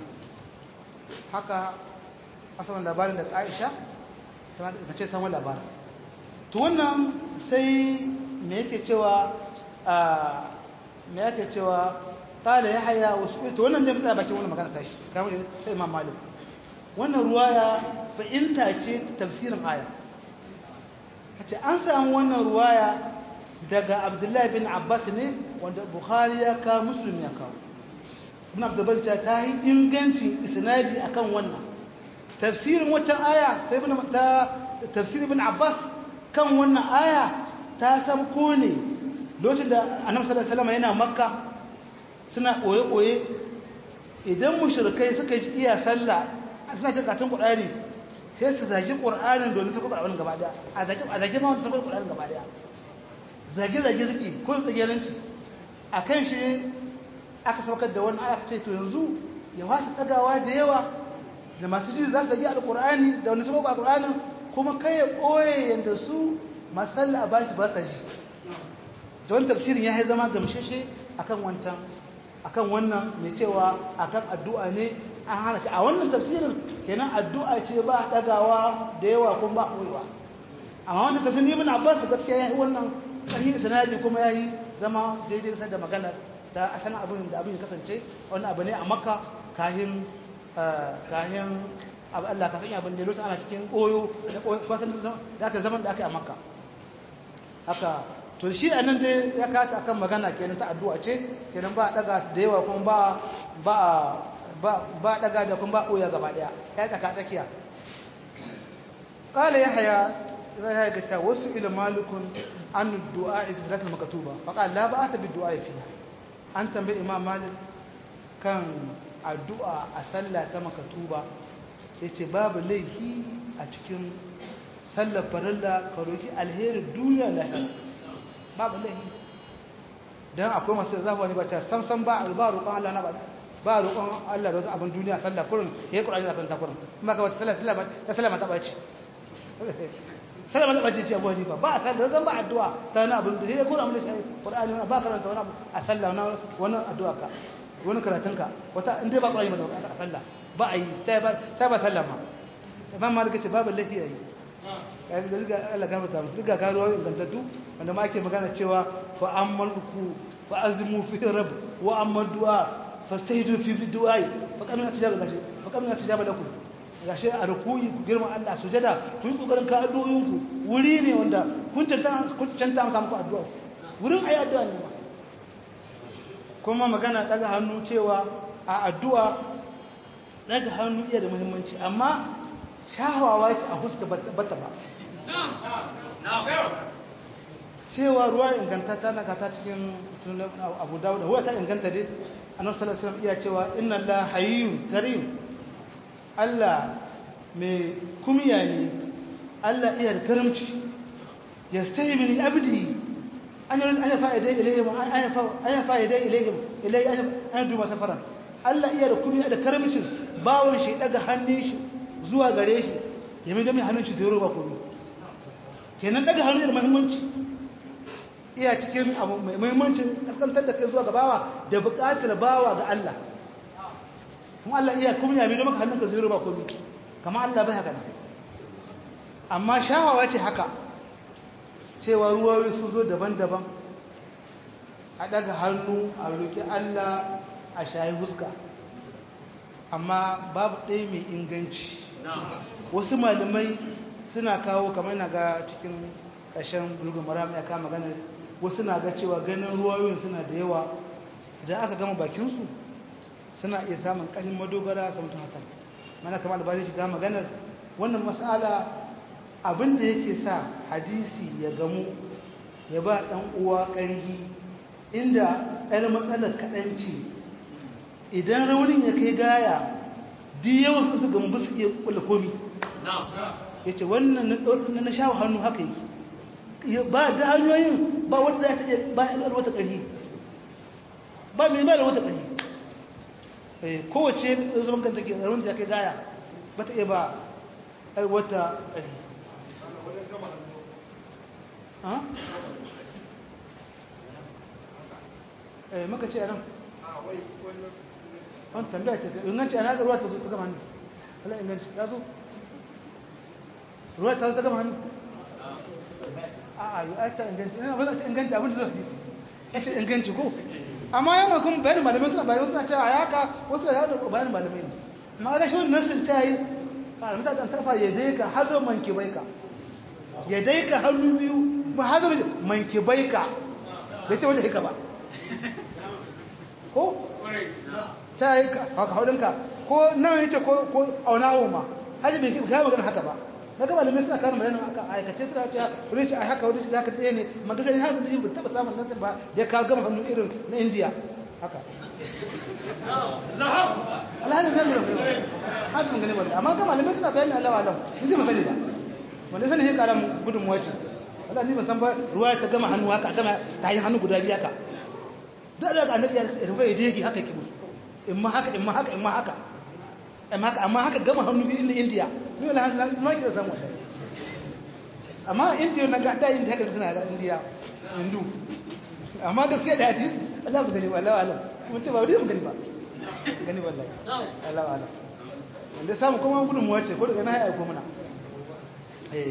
haka asalin labarin da Aisha ta mace samun labarin to wannan sai me yake cewa me yake cewa qala yahya wasu to wannan da mutsaya bakin wannan magana tashi kamar sai Imam Malik wannan ruwaya fa'inta ce tafsirin aya kace an samu wannan ruwaya daga Abdullahi bin Abbas ne wanda Bukhari ya ka Muslim ya kawo ibn Abdul ta yi ingancin isnadi akan wannan tafsirin wata aya ta ibn ta tafsir ibn Abbas kan wannan aya ta sabko ne lokacin da Annabi sallallahu alaihi wasallam yana Makka suna koye koye idan mushrikai suka ji iya sallah suna cin katin Qur'ani sai su zagi Qur'anin don su kuka abin gaba daya a zagi a zagi ma wanda su kuka Qur'anin gaba daya zage zage zaki ko tsagelanci akan shi aka saukar da wannan aya ce to yanzu ya wasu tsagawa da yawa da masu ji za su zagi alqur'ani da wanda su kuka alqur'anin kuma kai ya ɓoye yadda su masalla a bashi ba sa ji da wani tafsirin ya zama gamshashe akan wancan akan wannan mai cewa akan addu'a ne an hana a wannan tafsirin kenan addu'a ce ba ɗagawa da yawa kuma ba ɓoyewa amma wannan tafsirin ibn abbas gaskiya ya yi wannan sahihi sanadi kuma ya yi zama daidai kusa da magana da asalin abin da abin ya kasance wannan abu ne a makka kahin kahin Allah ka sanya abin da lokacin ana cikin koyo da kwasan da aka zaman da aka yi a makka haka to shi a nan dai ya kata akan magana kenan ta addu'a ce kenan ba daga da yawa kuma ba ba ba ba daga da kuma ba koya gaba daya ya tsaka tsakiya qala yahya yahya ga ta wasu ila malikun an du'a izrat al-maktuba fa qala la ba'ata bi du'a fiha an tambayi imam malik kan addu'a a sallah ta maktuba ya ce babu laifi a cikin sallar farilla ka roƙi alherin duniya lahira babu laifi don akwai masu zafi ne ba ta samsan ba a roƙon Allah na ba ba roƙon Allah da wasu abin duniya sallar kurin ya yi ƙura'ani zafin takurin kuma ka wata ta sallar mata ɓaci sallar mata ɓaci ce abuwa ne ba ba a sallar zan ba addu'a ta wani abin da ya kura mun shi ƙura'ani ba karanta wani abu a sallar wani addu'a ka wani karatunka wata inda ba ƙura'ani ba da a sallah ba a yi ta ba sallama imam malik ce babu lafiya yi ya ga riga Allah gama ta musu riga karuwa ingantattu wanda ma ake magana cewa fa ammal ku fa azmu fi rabb wa amma du'a fastahidu fi du'a fa kamina tijaba gashi fa kamina tijaba lakum gashi a rukuyi ku girma Allah sujada ku yi kokarin ka addu'o'in ku wuri ne wanda kun tantance kun tantance muku addu'a wurin ayi addu'a ne kuma magana daga hannu cewa a addu'a daga hannu iya da muhimmanci amma shahawawa ce a huska bata ba cewa ruwa ingantata na kata cikin sunan abu dawuda huwa ta inganta dai annabi sallallahu alaihi wasallam iya cewa inna allaha hayyun karim Allah mai kumiya ne Allah iya da karamci yastahi min abdi an ana fa'ida ilayhim ana fa'ida ilayhim ilay ana duba safaran Allah iya da kumiya da karamcin bawon shi daga hannun shi zuwa gare shi ya mai dami hannun shi da yaro ba kuma kenan daga hannun da muhimmanci iya cikin abu mai muhimmancin kaskantar da kai zuwa ga bawa da buƙatar bawa ga Allah kuma Allah iya kuma ya mai maka hannun ka da yaro ba kuma kama Allah bai haka amma shawawa ce haka cewa ruwayoyi su zo daban-daban a daga hannu a roƙi Allah a shayi huska amma babu ɗaya mai inganci wasu malamai suna kawo kamar na ga cikin ƙarshen bulgun maram ya kama ganin wasu na ga cewa ganin ruwayoyin suna da yawa idan aka gama bakinsu suna iya samun ƙashin madogara samtun hasan mana kamar albani shiga maganar wannan mas'ala abinda yake sa hadisi ya gamu ya ba ɗan uwa ƙarhi inda ɗan matsalar kaɗanci idan raunin ya kai gaya di yawan su su gambu su iya kula komi ya ce wannan na shawo hannu haka yake ba da hanyoyin ba wata za ta iya ba ilwar wata ƙarfi ba mai ba da wata ƙarfi kowace zaman kanta ke ƙarfin ta kai gaya ba ta iya ba wata ƙarfi maka ce a nan wani tambaya ce inganci a naga ruwa ta zo ta gama hannu ala inganci ya zo ruwa ta zo ta gama hannu a a yi a ce inganci ina ba za ce inganci abin da zuwa hadisi ya ce inganci ko amma yana kuma bayanin malamai suna bayan suna cewa ya haka wasu da yawon bayanin malamai ne amma ga shi wani nasin ta yi a ramta ta sarfa ya dai ka hazo manke bai ka ya dai ka hannu biyu ba hazo manke bai ka bai ce wajen hika ba ko ta yi haka haudinka ko nan ya ce ko aunawo ma hajji bai kai magana haka ba na gaba da suna karin bayanin aka aikace suna ce wani ce a haka wani ce haka ɗaya ne magana ne haka da shi taɓa samun nasin ba da ya kawo gama hannu irin na indiya haka alhalin zai mura mai haka mun gani wanda amma gama da suna bayanin allawa alam ni zai masani ba wanda sani ya kara mun gudun wace wanda ni ban san ba ruwa ta gama hannu haka gama ta yi hannu guda biyu haka da daga annabi ya rufe ya dege haka yake musu in ma haka in ma haka in ma haka amma haka amma haka gama hannu biyu na indiya ni wala hannu ma kira san wannan amma indiya na ga da indiya haka suna ga indiya hindu amma gaskiya da hadis Allah ba gani wallahi alam mun ce ba wani mun gani ba gani wallahi Allah alam wanda samu kuma gudun mu wace ko daga na ya ko muna eh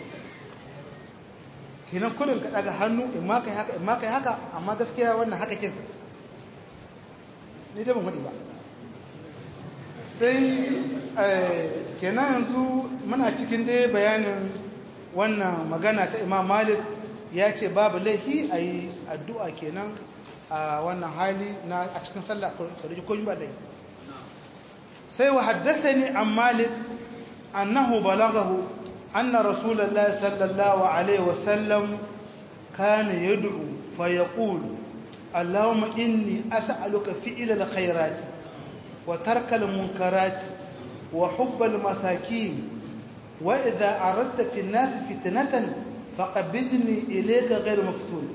kenan kullun ka daga hannu in ma kai haka in ma kai haka amma gaskiya wannan haka kin ni da ban wadi ba sai kenan yanzu muna cikin dai bayanin wannan magana ta imam malik ya ce babu laifi a yi addu'a kenan a wannan hali na a cikin sallah kwarji ko ba laifi sai wa haddasa ne an malik annahu balagahu anna rasulallah sallallahu alaihi wasallam kana yad'u fa yaqulu allahumma inni as'aluka fi'la al-khairati وترك المنكرات وحب المساكين وإذا أردت في الناس فتنة فقبضني إليك غير مفتون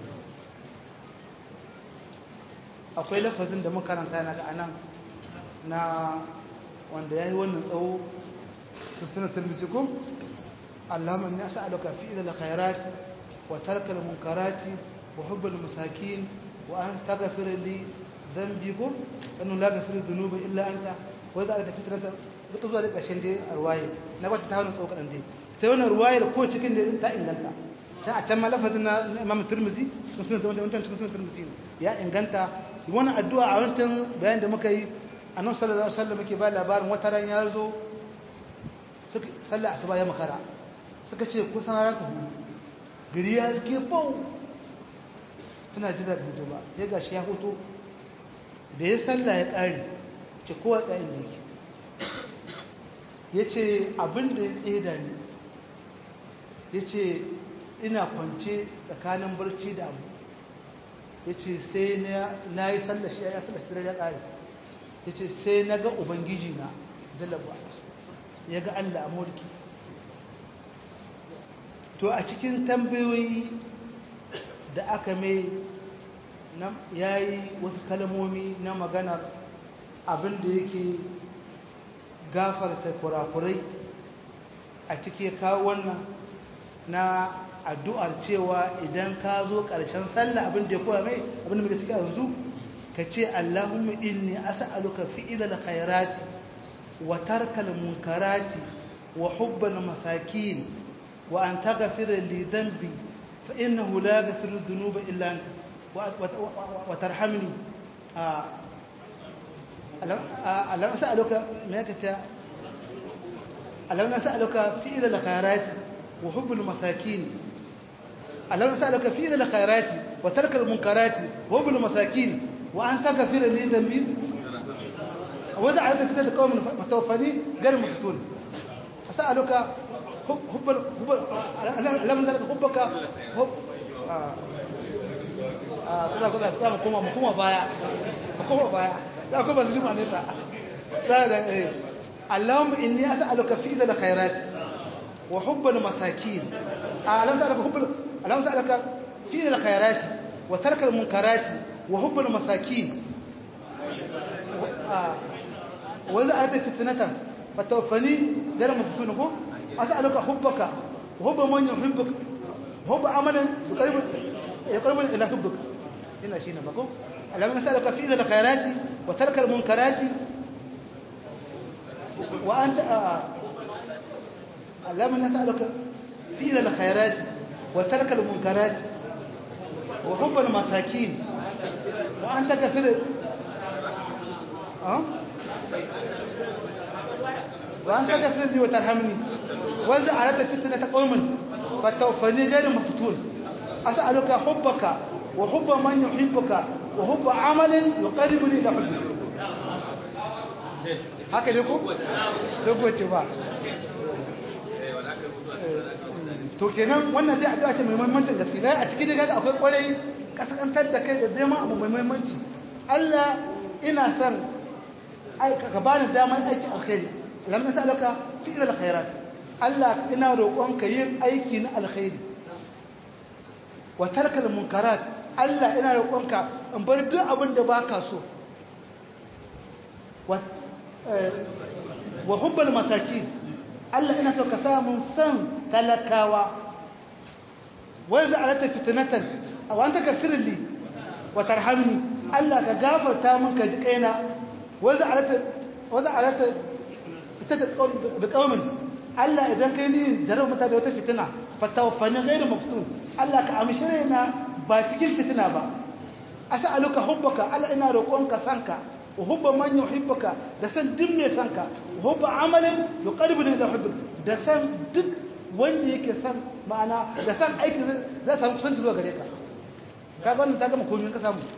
akwai lafazin da makaranta na anan na wanda ya yi wannan tsawo kusurna turbicikun allahumma ni as'aluka fi idal khairat wa tarkal munkarati wa hubbal masakin wa an taghfir li ذنبكم أنه لا غفر الذنوب إلا أنت وإذا أردت فتنة da zuwa da ƙarshen dai a ruwaye na bata ta wani tsawo kaɗan dai ta wani ruwaye da ko cikin da ta inganta ta a can malafazin na imam turmizi sun suna da wancan cikin suna turmizi ya inganta wani addu'a a wancan bayan da muka yi a nan sallallahu alaihi wasallam muke ba labarin wata ran ya zo sallah asuba ya makara suka ce kusan ranar ta hudu gari ya suke bau suna jira hudu ba ya gashi ya hoto da ya salla ya ƙari ce kowa tsayin da yake ya ce abinda ya tseda ne ya ce ina kwance tsakanin barci da abu ya ce sai na yi salla shi ya salla shi ya ƙari ya ce sai na ga ubangiji na jalaba ya ga allah a mulki to a cikin tambayoyi da aka mai ya yi wasu kalmomi na maganar abin da yake gafarta kurakurai a cike kawo wannan na addu'ar cewa idan ka zo ƙarshen sallah abin da ya koya mai abin da muka cika yanzu ka ce Allahumma inni as'aluka fi'ilal khairati wa tarkal munkarati wa hubbal masakin wa an taghfira li dhanbi fa innahu la yaghfiru dhunuba illa anta وترحمني ألم أسألك ماكتا ألم أسألك فعل الخيرات وحب المساكين ألم أسألك فعل الخيرات وترك المنكرات وحب المساكين وأن تغفر لي ذنبي وإذا عرفت فتاة قوم متوفاني غير مفتون أسألك حب حب ألم أسألك حبك حب kuna kuna za mu koma mu koma baya mu koma baya za ku ba su jima nesa tsada eh Allahumma inni as'aluka fi dhal khairat wa hubbal masakin Allahumma as'aluka hubbal Allahumma as'aluka fi dhal khairat wa tarkal munkarat wa hubbal masakin wa idha atat fitnatan فتوفني غير مفتون هو أسألك حبك وحب من يحبك وحب عملا يقرب يقرب إلى حبك هنا شيء نبقى اللهم نسألك فعل الخيرات وترك المنكرات وأنت آه. اللهم نسألك فعل الخيرات وترك المنكرات وحب المساكين وأنت كفر أه؟ وأن تغفر لي وترحمني وإذا أردت فتنة قوم فتوفني غير مفتون أسألك حبك وحب من يحبك وحب عمل يقربني إلى حبك haka ne ko? rubuce ba to kenan wannan zai addu'a ce mai muhimmancin gaske a cikin daga akwai kwarai kasantar da kai da zama abu mai muhimmanci Allah ina son ka bani damar aikin alkhairi lam nas'aluka fi'l alkhairat Allah ina roƙonka yin aiki na alkhairi wa tarkal munkarat Allah ina roƙonka in bar duk abin da baka so wa wa hubbal masakin Allah ina so ka samu san talakawa wa idza alata fitnatan aw anta kafirli wa tarhamni Allah ka gafarta min ka ji kaina wa idza alata wa idza alata ita da kaumin Allah idan kai ni jarar mata da wata fitina fatawafani ghairu maftun Allah ka amshire na ba cikin fitina ba as'aluka hubbaka Allah ina roƙonka sanka wa hubba man yuhibbuka da san duk mai sanka wa hubba amalin yuqarribuni ila hubbik da san duk wanda yake san ma'ana da san aiki zai samu kusanci zuwa gare ka ka ga wannan ta gama komai ka samu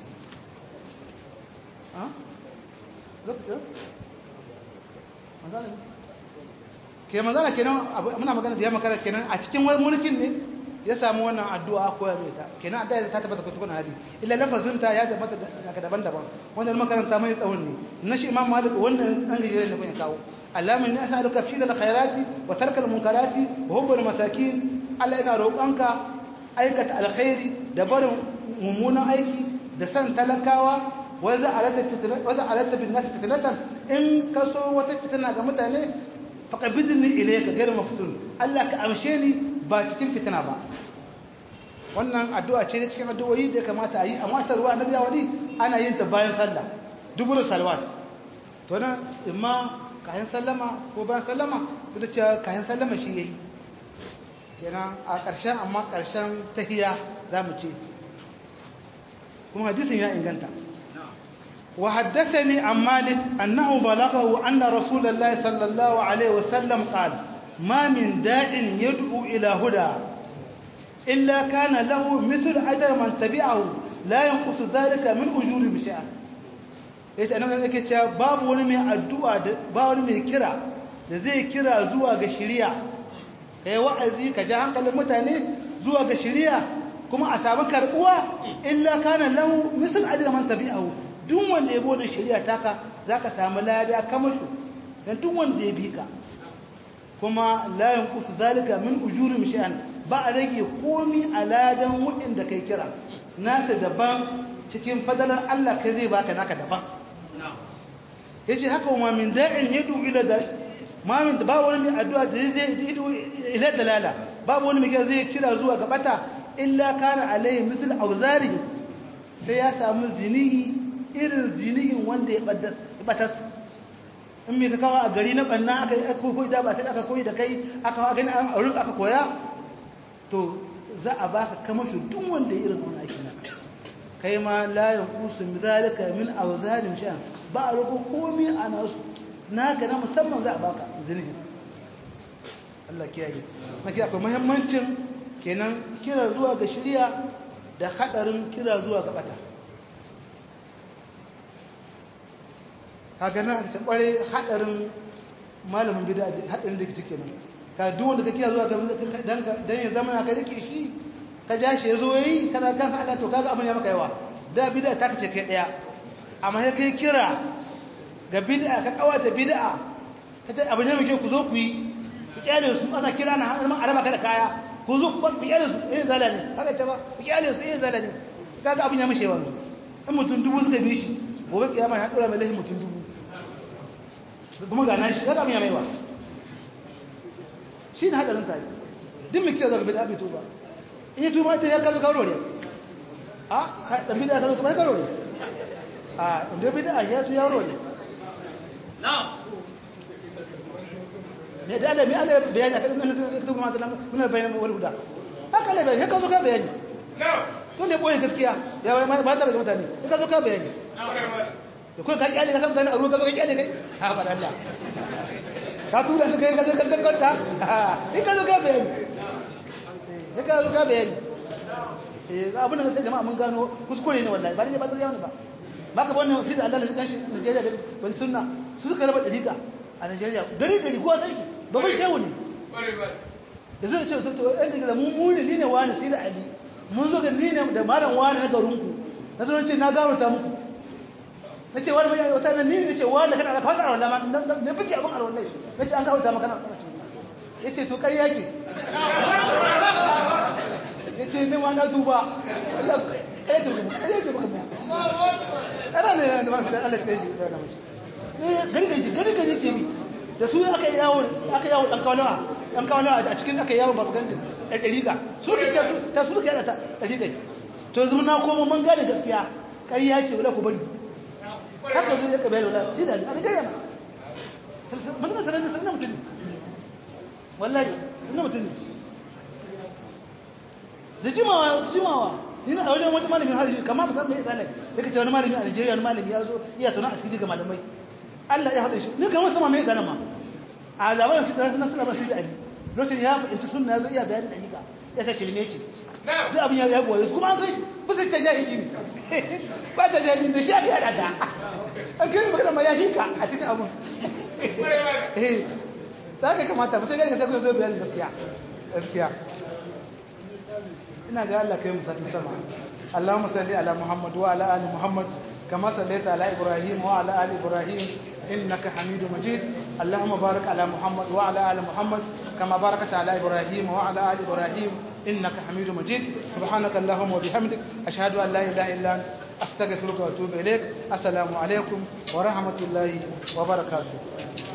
ha lokacin manzana ke manzana kenan muna magana da ya makara kenan a cikin wani mulkin ne ya samu wannan addu'a koya mai ta kenan addu'a ta tabbata ko tukuna hadi illa lafazin ta ya tabbata daga daban-daban wannan makaranta mai tsawon ne na shi imam malik wannan dan gajere ne kun kawo allama inni as'aluka fi al khairati wa tarkal munkarati wa hubbul masakin Allah ina roƙonka aikata alkhairi da barin mummunan aiki da san talakawa wanda alatta bin nasu fitinatan in ka so wata fitina ga mutane faƙabidin ni ile ka gari mafitun Allah ka amshe ni ba cikin fitina ba wannan addu'a ce cikin addu'o'i da ya kamata a yi amma ta ruwa na biya wani ana yin ta bayan sallah duburu salwat to nan imma kayan sallama ko bayan sallama da cewa kayan sallama shi yayi kenan a ƙarshen amma ƙarshen tahiya za mu ce kuma hadisin ya inganta وحدثني عن مالك أنه بلغه أن رسول الله صلى الله عليه وسلم قال ما من داع يدعو إلى هدى إلا كان له مثل أجر من تبعه لا ينقص ذلك من أجور بشأن yace annabi yake cewa babu wani mai addu'a ba wani mai kira da zai kira zuwa ga shari'a kai wa'azi ka ja hankalin mutane zuwa ga shari'a kuma a samu karbuwa illa kana lahu misal ajra man tabi'ahu duk wanda ya bude shari'a taka zaka samu lada kamar su dan duk wanda ya bi ka kuma la yanqutu zalika min ujuri shay'an ba a rage komi a ladan wudin da kai kira nasa daban cikin fadalar Allah kai zai baka naka daban yace haka ma min da'in yadu ila da ma min ba wani mai addu'a da zai idu ila dalala babu wani mai zai kira zuwa ga bata illa kana alaihi mithl auzari sai ya samu zinihi irin zinihin wanda ya batas in mai ka kawo a gari na ɓanna aka yi koyi da ba sai aka koyi da kai aka gani an aurin aka koya to za a baka kama shi duk wanda ya irin wani aiki na kai ma layin kusu zalika min auzalim sha ba a roƙo komi a nasu naka na musamman za a baka zinihin Allah kiyaye na kiyaye akwai muhimmancin kenan kira zuwa ga shirya da hadarin kira zuwa ga bata kaga nan ta kware hadarin malamin bid'a hadarin da kike nan ka duk wanda kake zuwa ga dan dan ya zama ka rike shi ka ja shi yazo yayi kana kan Allah to kaga abin ya maka yawa da bid'a ta kace kai daya amma sai kai kira ga bid'a ka kawata bid'a kace abu ne muke ku zo ku yi ku kyale su ana kira na har ma araba kada kaya ku zo ku kyale su eh zala ne haka ta ba ku kyale su eh zala ne kaga abin ya mishe wanzu in mutum dubu suka bi shi gobe kiyama ya dora mai lahi mutum dubu kuma ga nan shi kaga abin ya maiwa shi ne hadarin sai duk mai kira daga bid'a bai tuba in yi tuba ita ya kazo kawo ne a dan bid'a kazo kuma kawo ne a inda bid'a ya tu yaro ne me da Allah me Allah bayani akan nan sai kuma mata nan mun bayani wal huda haka ne bayani ka zo ka bayani to ne boye gaskiya ya ba ba ta daga mutane ka zo ka bayani da kuma ka kyale ka san mutane a ruwa ka zo ka kyale kai ha ba Allah ka tura su kai ka zo ka kankanta in ka zo ka bayani in ka zo ka bayani eh abin da sai jama'a mun gano kuskure ne wallahi ba ne ba ta yawa ba baka wannan sai da Allah shi kanshi Najeriya da ban sunna su suka raba dariƙa a Najeriya gari gari kowa sai babban shehu ne da zai ce su to ɗan daga mu mu ne ne wani sai da Ali mun zo ga ni ne da malam wani na garin ku na zo ce na gano ta muku na ce wani mai wata ne ne ce wani kana da kawai alwala ma ne fike abin alwala na ce an kawo ta maka na ya ce to ƙarya ce ya ce ne ma na tuba ƙarya ce ƙarya ce baka mu ana ne da masu da Allah ya ji da mashi gari gari gari gari ce mi da su aka yi yawon aka yawon dan kawalawa dan kawalawa a cikin aka yawon babu gandun ɗan ɗariƙa su ke ta su ke yada ta ɗariƙa to yanzu na koma mun gane gaskiya ƙarya ce wala ku bari haka zuwa ya kabayar wala shi da a Nigeria ma mun ga sanar da sanar mutum wallahi sanar mutum ne da jimawa jimawa ni a wajen wata malamin harshe kamar ba san me yasa ne yake ce wani malami a Nigeria wani malami ya zo iya tana asiri ga malamai Allah ya haɗe shi ni kamar sama me yasa ma a labarin shi tsara suna ba shi da ali lokacin ya fahimci sunna ya zo iya bayanin dalika ya ta cilme ce duk abin ya ya goye su kuma an kai ba sai ta jahili ne ba ta jahili da shi aka yada ta an kai magana ma ya hika a cikin abun eh za ka kamata mutum gani ka sai kuma zo bayanin gaskiya gaskiya ina ga Allah kai mu satin sama اللهم صل على محمد وعلى ال محمد كما صليت على ابراهيم وعلى ال ابراهيم انك حميد مجيد اللهم بارك على محمد وعلى ال محمد كما باركت على ابراهيم وعلى ال ابراهيم انك حميد مجيد سبحانك اللهم وبحمدك اشهد ان لا اله الا انت استغفرك واتوب اليك السلام عليكم ورحمه الله وبركاته